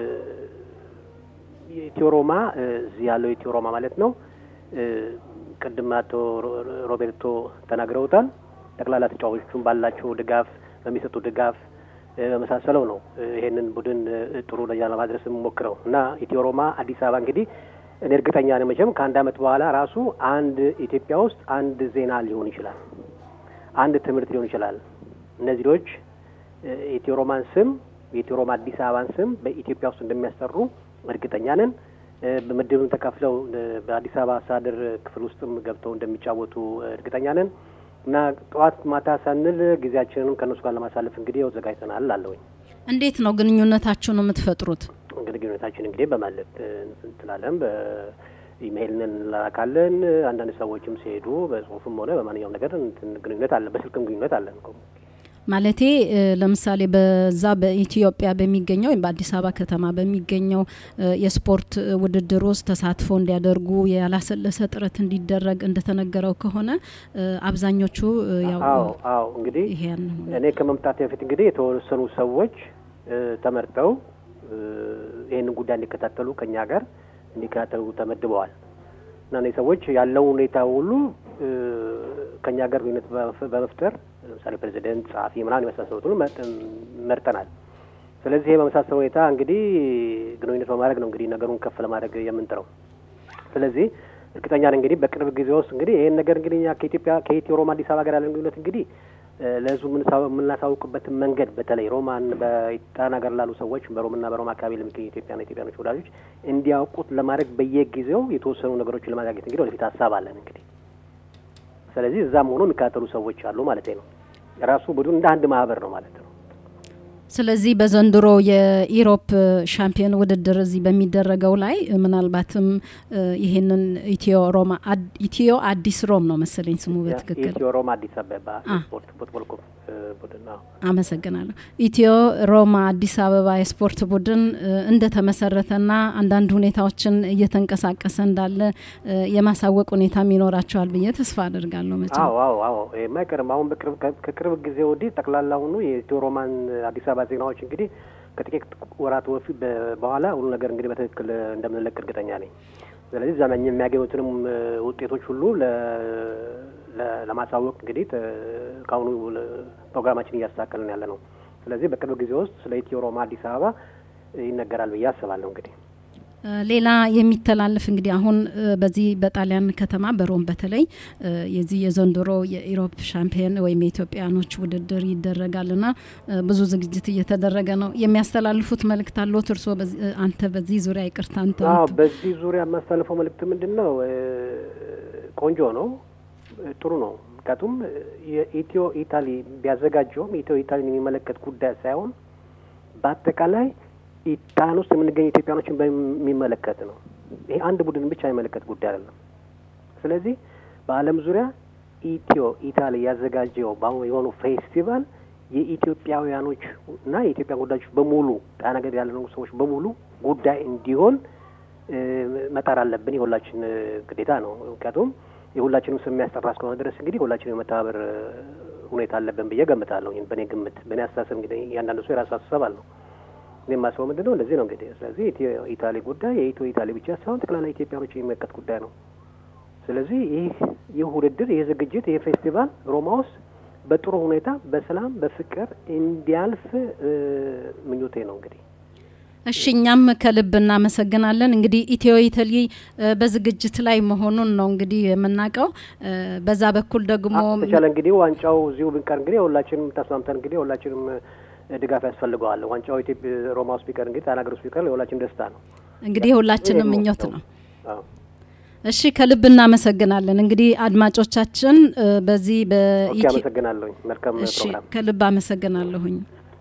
የኢትዮ ሮማ እ፣ እዚህ ያለው ኢትዮ ሮማ ማለት ነው እ፣ ቅድም አቶ ሮ- ሮቤርቶ ተናግረውታል። ጠቅላላ ተጫዋቾቹን ባላቸው ድጋፍ በሚሰጡ ድጋፍ እ፣ በመሳሰለው ነው እ፣ ይሄንን ቡድን እ፣ ጥሩ ደረጃ ለማድረስ የምሞክረው እና ኢትዮ ሮማ አዲስ አበባ እንግዲህ እኔ እርግጠኛ ነኝ መቼም ከአንድ ዓመት በኋላ ራሱ አንድ ኢትዮጵያ ውስጥ አንድ ዜና ሊሆን ይችላል፣ አንድ ትምህርት ሊሆን ይችላል። እነዚህ ልጆች እ፣ የኢትዮ ሮማን ስም የኢትዮ ሮማ አዲስ አበባን ስም በኢትዮጵያ ውስጥ እንደሚያስጠሩ እርግጠኛ ነን። እ፣ በምድብም ተካፍለው እ፣ በአዲስ አበባ አስተዳደር ክፍል ውስጥም ገብተው እንደሚጫወቱ እ፣ እርግጠኛ ነን እና ጠዋት ማታ ሳንል ጊዜያችንንም ከእነሱ ጋር ለማሳለፍ እንግዲህ ያው ዘጋጅተናል አለውኝ። እንዴት ነው ግንኙነታችሁን የምትፈጥሩት? እንግዲህ ግንኙነታችን እንግዲህ በማለት እንትላለን በኢሜይል እንላካለን። አንዳንድ ሰዎችም ሲሄዱ በጽሁፍም ሆነ በማንኛውም ነገር እንትን ግንኙነት አለን። በስልክም ግንኙነት አለን እኮ። ማለቴ እ፣ ለምሳሌ በዛ በኢትዮጵያ በሚገኘው ወይም በአዲስ አበባ ከተማ በሚገኘው እ፣ የስፖርት እ፣ ውድድር ውስጥ ተሳትፎ እንዲያደርጉ ያላሰለሰ ጥረት እንዲደረግ እንደተነገረው ከሆነ እ፣ አብዛኞቹ እ፣ ያው አዎ አዎ እንግዲህ ይሄን እኔ ከመምጣት በፊት እንግዲህ የተወሰኑ ሰዎች እ፣ ተመርጠው እ፣ ይህንን ጉዳይ እንዲከታተሉ ከኛ ጋር እንዲከታተሉ ተመድበዋል እና እነዚህ ሰዎች ያለውን ሁኔታ ሁሉ እ፣ ከኛ ጋር ግንኙነት በመፍ- በመፍጠር ለምሳሌ ፕሬዚደንት፣ ጸሐፊ ምናምን የመሳሰሉት ሁሉ መርጠን- መርጠናል። ስለዚህ ይሄ በመሳሰል ሁኔታ እንግዲህ ግንኙነት በማድረግ ነው እንግዲህ ነገሩን ከፍ ለማድረግ የምንጥረው። ስለዚህ እርግጠኛ ነኝ እንግዲህ በቅርብ ጊዜ ውስጥ እንግዲህ ይህን ነገር እንግዲህ እኛ ከኢትዮጵያ ከኢትዮ ሮማ አዲስ አበባ ጋር ያለን ግንኙነት እንግዲህ እ፣ ለህዝቡ የምንሳ- የምናሳውቅበትን መንገድ በተለይ ሮማን በጣና ሀገር ላሉ ሰዎች በሮምና በሮማ አካባቢ ለሚገኙ ኢትዮጵያና ኢትዮጵያኖች ወዳጆች እንዲያውቁት ለማድረግ በየጊዜው የተወሰኑ ነገሮችን ለማጋኘት እንግዲህ ወደፊት ሀሳብ አለን እንግዲህ ስለዚህ እዛም ሆኖ የሚከታተሉ ሰዎች አሉ ማለት ነው። ራሱ ቡድን እንደ አንድ ማህበር ነው ማለት ነው። ስለዚህ በዘንድሮ የኢሮፕ ሻምፒዮን ውድድር እዚህ በሚደረገው ላይ እ፣ ምናልባትም እ፣ ይህንን ኢትዮ ሮማ አድ- ኢትዮ አዲስ ሮም ነው መሰለኝ ስሙ በትክክል ኢትዮ ሮማ አዲስ አበባ አ። ስፖርት ፉትቦል ክለብ እ፣ ቡድን ነው። አመሰግናለሁ። ኢትዮ ሮማ አዲስ አበባ የስፖርት ቡድን እ፣ እንደተመሰረተና አንዳንድ ሁኔታዎችን እየተንቀሳቀሰ እንዳለ እ፣ የማሳወቅ ሁኔታም ይኖራቸዋል ብዬ ተስፋ አድርጋለሁ። መቼም አዎ አዎ አዎ የማይቀርም አሁን በቅርብ ከ- ከቅርብ ጊዜ ወዲህ ጠቅላላ ሁኑ የኢትዮ ሮማን አዲስ አበባ ዜናዎች እንግዲህ ከጥቂት ወራት በፊት በ- በኋላ ሁሉ ነገር እንግዲህ በትክክል እንደምንለቅ እርግጠኛ ነኝ። ስለዚህ እዛ ላይ የሚያገኙትንም እ፣ ውጤቶች ሁሉ ለ- ለ- ለማሳወቅ እንግዲህ ተ- ከአሁኑ ለ- ፕሮግራማችን እያስተካከልን ያለ ነው። ስለዚህ በቅርብ ጊዜ ውስጥ ስለ ኢትዮ ሮማ አዲስ አበባ ይነገራል ብዬ አስባለሁ እንግዲህ እ፣ ሌላ የሚተላለፍ እንግዲህ አሁን እ፣ በዚህ በጣሊያን ከተማ በሮም በተለይ እ፣ የዚህ የዘንድሮ የኢሮፕ ሻምፒዮን ወይም የኢትዮጵያኖች ውድድር ይደረጋልና እ፣ ብዙ ዝግጅት እየተደረገ ነው። የሚያስተላልፉት መልእክት አለዎት እርስዎ? በዚህ- እ፣ አንተ በዚህ ዙሪያ ይቅርታ አንተ አዎ በዚህ ዙሪያ የማስተላልፈው መልእክት ምንድን ነው? እ፣ ቆንጆ ነው፣ እ፣ ጥሩ ነው። ምክንያቱም እ፣ የኢትዮ ኢታሊ ቢያዘጋጀውም ኢትዮ ኢታሊን የሚመለከት ጉዳይ ሳይሆን በአጠቃላይ ኢጣን ውስጥ የምንገኝ ኢትዮጵያኖችን በሚመለከት ነው። ይሄ አንድ ቡድን ብቻ የሚመለከት ጉዳይ አይደለም። ስለዚህ በዓለም ዙሪያ ኢትዮ ኢታሊ ያዘጋጀው በአሁኑ የሆኑ ፌስቲቫል የኢትዮጵያውያኖች እና የኢትዮጵያ ጉዳዮች በሙሉ ጣና ገር ያለነው ሰዎች በሙሉ ጉዳይ እንዲሆን እ፣ መጣር አለብን። የሁላችን እ፣ ግዴታ ነው። ምክንያቱም የሁላችንም ስም የሚያስጠራ እስከሆነ ድረስ እንግዲህ ሁላችንም የመተባበር እ፣ ሁኔታ አለብን ብዬ ገምታለሁ። በእኔ ግምት፣ በእኔ አስተሳሰብ እንግዲህ እያንዳንዱ ሰው የራሱ አስተሳሰብ አለው። እኔ የማስበው ምንድን ነው እንደዚህ ነው እንግዲህ። ስለዚህ ኢትዮ ኢታሊ ጉዳይ የኢትዮ ኢታሊ ብቻ ሳይሆን ጠቅላላ ኢትዮጵያኖች የሚመለከት ጉዳይ ነው። ስለዚህ ይህ ይህ ውድድር ይህ ዝግጅት ይህ ፌስቲቫል ሮማ ውስጥ በጥሩ ሁኔታ በሰላም በፍቅር እንዲያልፍ እ፣ ምኞቴ ነው እንግዲህ እሺ እኛም ከልብ እናመሰግናለን። እንግዲህ ኢትዮ ኢታሊ እ፣ በዝግጅት ላይ መሆኑን ነው እንግዲህ የምናውቀው። እ፣ በዛ በኩል ደግሞ ተቻለ እንግዲህ ዋንጫው እዚሁ ብንቀር እንግዲህ ሁላችንም ተስማምተን እንግዲህ ሁላችንም እ፣ ድጋፍ ያስፈልገዋል። ዋንጫው ኢትዮጵያ ሮማ ውስጥ ቢቀር እንግዲህ ጣና ሀገር ውስጥ ቢቀር የሁላችን ደስታ ነው። እንግዲህ የሁላችንም ይሄ ምኞት ነው። አዎ። እሺ ከልብ እናመሰግናለን። እንግዲህ አድማጮቻችን እ፣ በዚህ ኦኬ፣ በኢትዮ አመሰግናለሁኝ። መልካም እሺ ፕሮግራም ከልብ አመሰግናለሁኝ።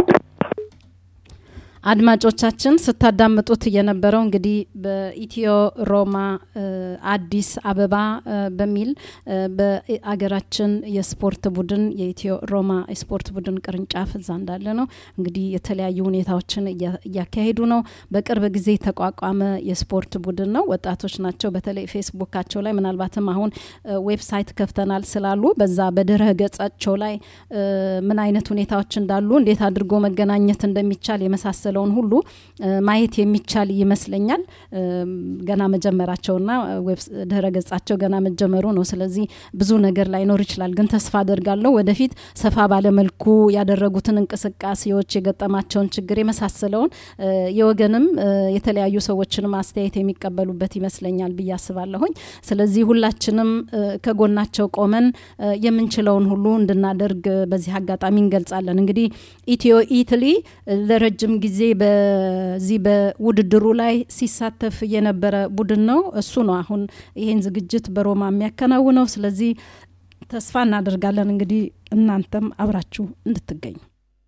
አድማጮቻችን ስታዳምጡት የነበረው እንግዲህ በኢትዮ ሮማ እ፣ አዲስ አበባ እ፣ በሚል እ፣ በአገራችን የስፖርት ቡድን የኢትዮ ሮማ የስፖርት ቡድን ቅርንጫፍ እዛ እንዳለ ነው። እንግዲህ የተለያዩ ሁኔታዎችን እያ- እያካሄዱ ነው። በቅርብ ጊዜ የተቋቋመ የስፖርት ቡድን ነው። ወጣቶች ናቸው። በተለይ ፌስቡካቸው ላይ ምናልባትም አሁን እ፣ ዌብሳይት ከፍተናል ስላሉ በዛ በድረ ገጻቸው ላይ እ፣ ምን አይነት ሁኔታዎች እንዳሉ እንዴት አድርጎ መገናኘት እንደሚቻል የመሳሰለውን ሁሉ እ፣ ማየት የሚቻል ይመስለኛል። እም፣ ገና መጀመራቸውና ዌብስ ድረ ገጻቸው ገና መጀመሩ ነው። ስለዚህ ብዙ ነገር ላይኖር ይችላል። ግን ተስፋ አደርጋለሁ ወደፊት ሰፋ ባለመልኩ ያደረጉትን እንቅስቃሴዎች የገጠማቸውን ችግር የመሳሰለውን እ፣ የወገንም እ፣ የተለያዩ ሰዎችንም አስተያየት የሚቀበሉበት ይመስለኛል ብዬ አስባለሁኝ። ስለዚህ ሁላችንም እ፣ ከጎናቸው ቆመን እ፣ የምንችለውን ሁሉ እንድናደርግ እ፣ በዚህ አጋጣሚ እንገልጻለን። እንግዲህ ኢትዮ ኢትሊ እ፣ ለረጅም ጊዜ በዚህ በውድድሩ ላይ ሲሳተፍ የነበረ ቡድን ነው። እሱ ነው አሁን ይሄን ዝግጅት በሮማ የሚያከናውነው። ስለዚህ ተስፋ እናደርጋለን እንግዲህ እናንተም አብራችሁ እንድትገኙ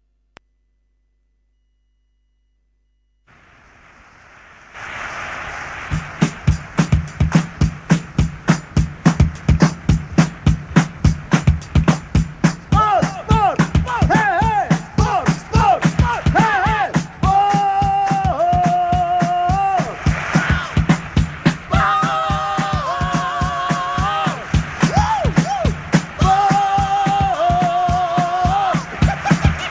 Sport, sport, sport, hey, hey, sport, sport, sport, hey, hey, sport. Sport. Woo, woo. Sport.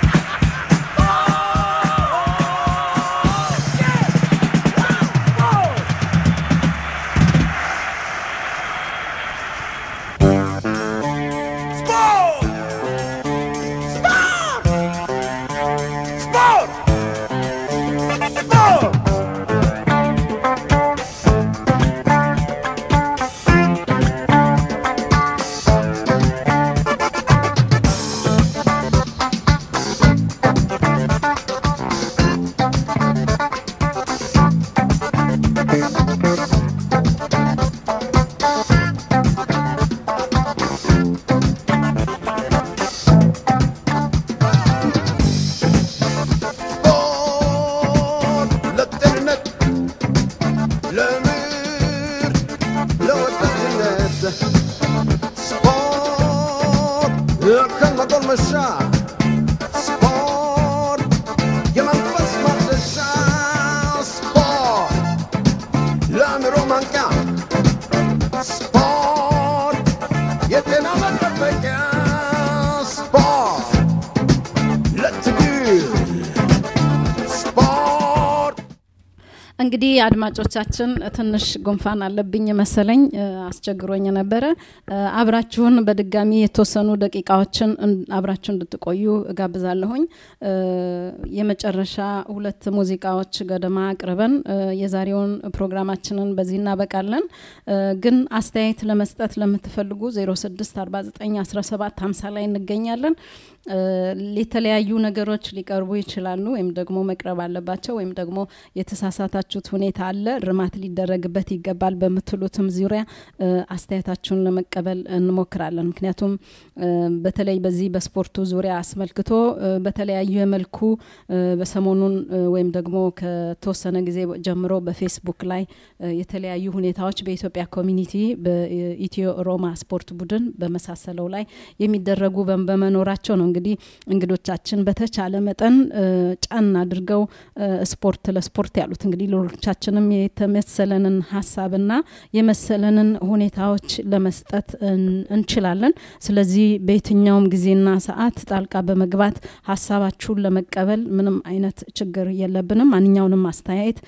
እንግዲህ አድማጮቻችን ትንሽ ጉንፋን አለብኝ መሰለኝ እ፣ አስቸግሮኝ ነበረ። እ፣ አብራችሁን በድጋሚ የተወሰኑ ደቂቃዎችን እን- አብራችሁ እንድትቆዩ እጋብዛለሁኝ። እ፣ የመጨረሻ ሁለት ሙዚቃዎች ገደማ አቅርበን እ፣ የዛሬውን ፕሮግራማችንን በዚህ እናበቃለን። እ፣ ግን አስተያየት ለመስጠት ለምትፈልጉ 06491750 ላይ እንገኛለን። እ፣ የተለያዩ ነገሮች ሊቀርቡ ይችላሉ ወይም ደግሞ መቅረብ አለባቸው ወይም ደግሞ የተሳሳታችሁት ሁኔታ አለ እርማት ሊደረግበት ይገባል በምትሉትም ዙሪያ እ፣ አስተያየታችሁን ለመቀበል እንሞክራለን። ምክንያቱም እ፣ በተለይ በዚህ በስፖርቱ ዙሪያ አስመልክቶ እ፣ በተለያየ መልኩ እ፣ በሰሞኑን እ፣ ወይም ደግሞ ከተወሰነ ጊዜ ጀምሮ በፌስቡክ ላይ እ፣ የተለያዩ ሁኔታዎች በኢትዮጵያ ኮሚኒቲ በኢትዮ ሮማ ስፖርት ቡድን በመሳሰለው ላይ የሚደረጉ በ- በመኖራቸው ነው እንግዲህ እንግዶቻችን በተቻለ መጠን እ፣ ጫን አድርገው እ፣ ስፖርት ለስፖርት ያሉት እንግዲህ ሌሎቻችንም የተመሰለንን ሀሳብና የመሰለንን ሁኔታዎች ለመስጠት እን- እንችላለን። ስለዚህ በየትኛውም ጊዜና ሰዓት ጣልቃ በመግባት ሀሳባችሁን ለመቀበል ምንም አይነት ችግር የለብንም። ማንኛውንም አስተያየት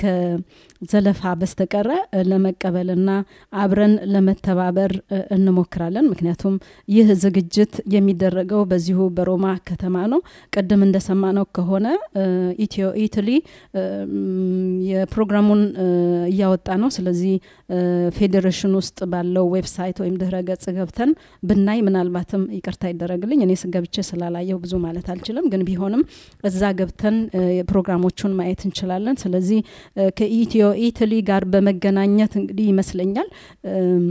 ከዘለፋ በስተቀረ እ፣ ለመቀበልና አብረን ለመተባበር እ፣ እንሞክራለን። ምክንያቱም ይህ ዝግጅት የሚደረገው በዚሁ በሮማ ከተማ ነው። ቅድም እንደሰማነው ከሆነ እ፣ ኢትዮ ኢትሊ እ፣ ም፣ የፕሮግራሙን እ፣ እያወጣ ነው። ስለዚህ እ፣ ፌዴሬሽን ውስጥ ባለው ዌብሳይት ወይም ድህረ ገጽ ገብተን ብናይ ምናልባትም ይቅርታ ይደረግልኝ እኔ ስገብቼ ስላላየው ብዙ ማለት አልችልም፣ ግን ቢሆንም እዛ ገብተን እ፣ ፕሮግራሞቹን ማየት እንችላለን። ስለዚህ እ፣ ከኢትዮ ኢትሊ ጋር በመገናኘት እንግዲህ ይመስለኛል እም፣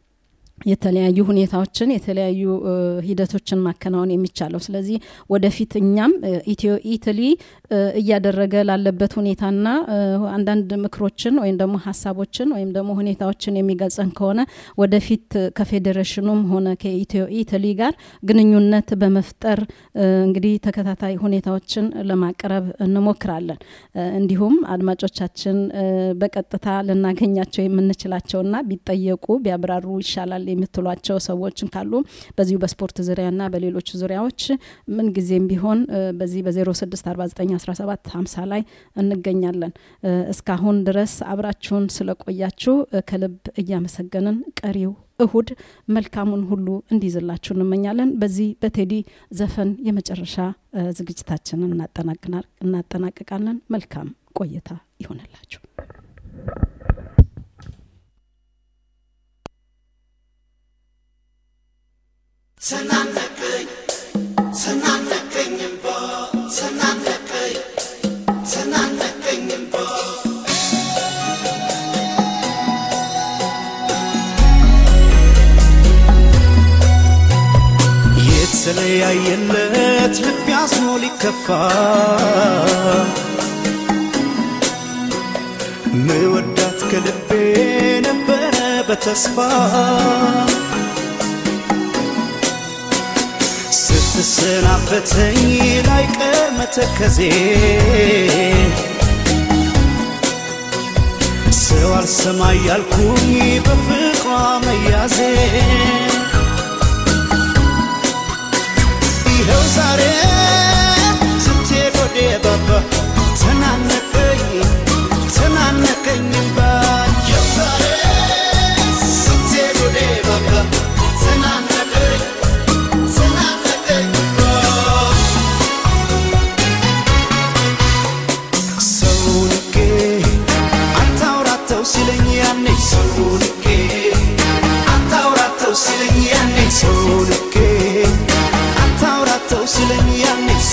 የተለያዩ ሁኔታዎችን የተለያዩ እ፣ ሂደቶችን ማከናወን የሚቻለው ስለዚህ ወደፊት እኛም እ፣ ኢትዮ ኢትሊ እ፣ እያደረገ ላለበት ሁኔታና እ፣ አንዳንድ ምክሮችን ወይም ደግሞ ሀሳቦችን ወይም ደግሞ ሁኔታዎችን የሚገልጸን ከሆነ ወደፊት እ፣ ከፌዴሬሽኑም ሆነ ከኢትዮ ኢትሊ ጋር ግንኙነት በመፍጠር እ፣ እንግዲህ ተከታታይ ሁኔታዎችን ለማቅረብ እንሞክራለን። እ፣ እንዲሁም አድማጮቻችን እ፣ በቀጥታ ልናገኛቸው የምንችላቸውና ቢጠየቁ ቢያብራሩ ይሻላል የምትሏቸው ሰዎችን ካሉ በዚሁ በስፖርት ዙሪያና በሌሎች ዙሪያዎች ምን ጊዜም ቢሆን እ፣ በዚህ በ06491750 ላይ እንገኛለን። እ፣ እስካሁን ድረስ አብራችሁን ስለቆያችሁ እ፣ ከልብ እያመሰገንን ቀሪው እሁድ መልካሙን ሁሉ እንዲይዝላችሁ እንመኛለን። በዚህ በቴዲ ዘፈን የመጨረሻ እ፣ ዝግጅታችንን እናጠናቅና- እናጠናቅቃለን። መልካም ቆይታ ይሆንላችሁ። ተናነቀኝ ተናነቀኝ እምባ ተናነቀኝ ተናነቀኝ እምባ የተለያየለት ልብ ያዝኖ ሊከፋ ምወዳት ከልቤ ነበረ በተስፋ ስትሰናበተኝ ላይቀር መተከዜ ሰው አልሰማ ያልኩኝ በፍቅሯ መያዜ ይኸው ዛሬ ስትሄድ ወደ ባባ ተናነቀኝ ተናነቀኝ እምባ ይኸው ዛሬ ስትሄድ ወደ ባባ ተናነቀኝ ተናነቀኝ እምባ ሰው ንቄ አታውራተው ሲለኝ ያኔ ሰው ንቄ አታውራተው ሲለኝ ያኔ ሰው ንቄ አታውራተው ሲለኝ ያኔ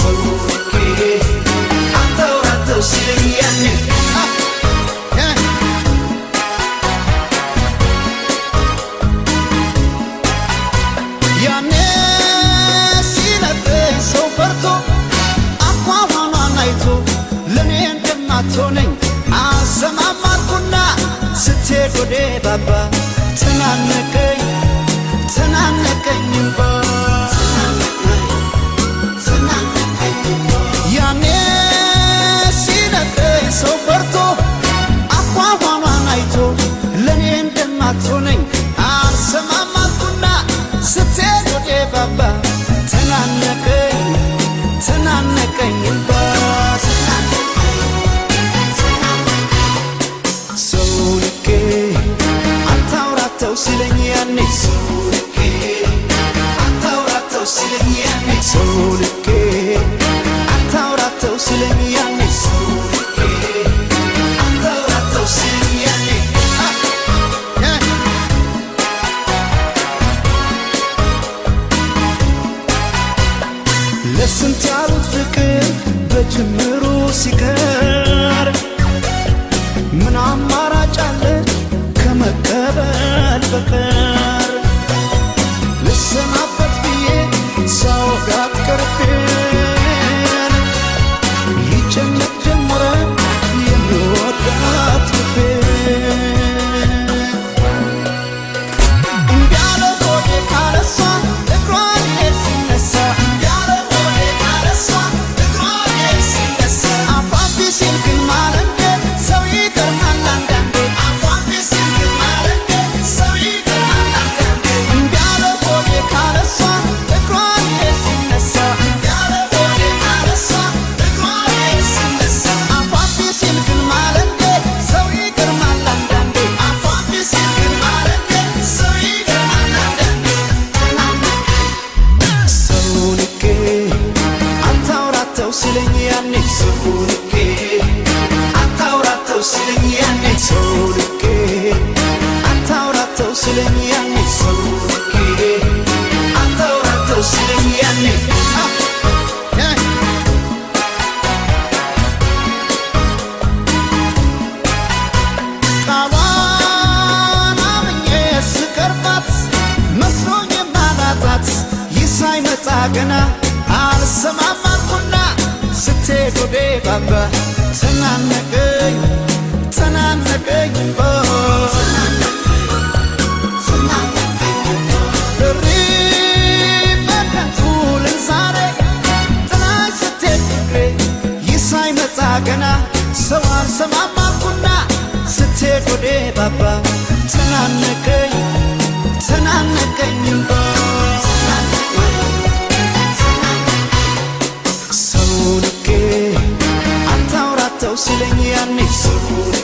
ሲለኝ ያኔ ሰው ልኬ አታውራተው ሲለኝ ያኔ ሰው ልኬ አታውራተው ሲለኝ ያኔ ሰው ልኬ አታውራተው ሲለኝ ያኔ አ- ያ- ለስንት ያሉት ፍቅር በጅምሩ ሲቀር ምን አማራጭ አለ ከመቀበል በቀር ልሰናበት ብዬ ሳወጋት ቀርቤን ይጨነቅ ጀመረ የሚወዳት ልቤን እንዳለ ሆዴ ካለሷ እግሯ ሄድ ሲነሳ እንዳለ ሆዴ ካለሷ እግሯ ሄድ ሲነሳ አፏቢ ሲል ግን ማለንደ ሰው ይገርማል አንዳንዴ አፏቢ ሲል ግን ማለንደ ሰው ይገርማል አንዳንዴ እንዳለ ሆዴ ካለሷ እግሯ ሄድ ሲነሳ እንዳለ ሆዴ ካለሷ እግሯ ሄድ ሲነሳ አፏቢ ሲል ግን ማለንደ ሰው ይገርማል አንዳንዴ አፏቢ ሲል ግን ማለንደ ሰው ይገርማል አንዳንዴ ሰው ልኬ አታውራተው ሲለኝ ያኔ ሰው ልኬ አታውራተው ሲለኝ ያኔ ሰው ልኬ አታውራተው ሲለኝ ያኔ ሰው ልኬ አታውራተው ሲለኝ ያኔ አ- ያ- ቃሏን አምኜ ስቀርባት መስሎኝ ማላጣት ይህ ሳይመጣ ገና አልሰማም አልኩና ስትሄድ ወዴ ባባ ተናነቀኝ ተናነቀኝ ኦ፣ እሪ በከንቱ ልል ዛሬ ጥላሽ ስትሄድ ፍቅሬ ይህ ሳይመጣ ገና ሰው አልሰማም አልኩና ስትሄድ ወዴ ባባ ተናነቀኝ ተናነቀኝ ኦ፣ ሰው ልኬ አታውራተው ሲለኝ ያኔ ሰው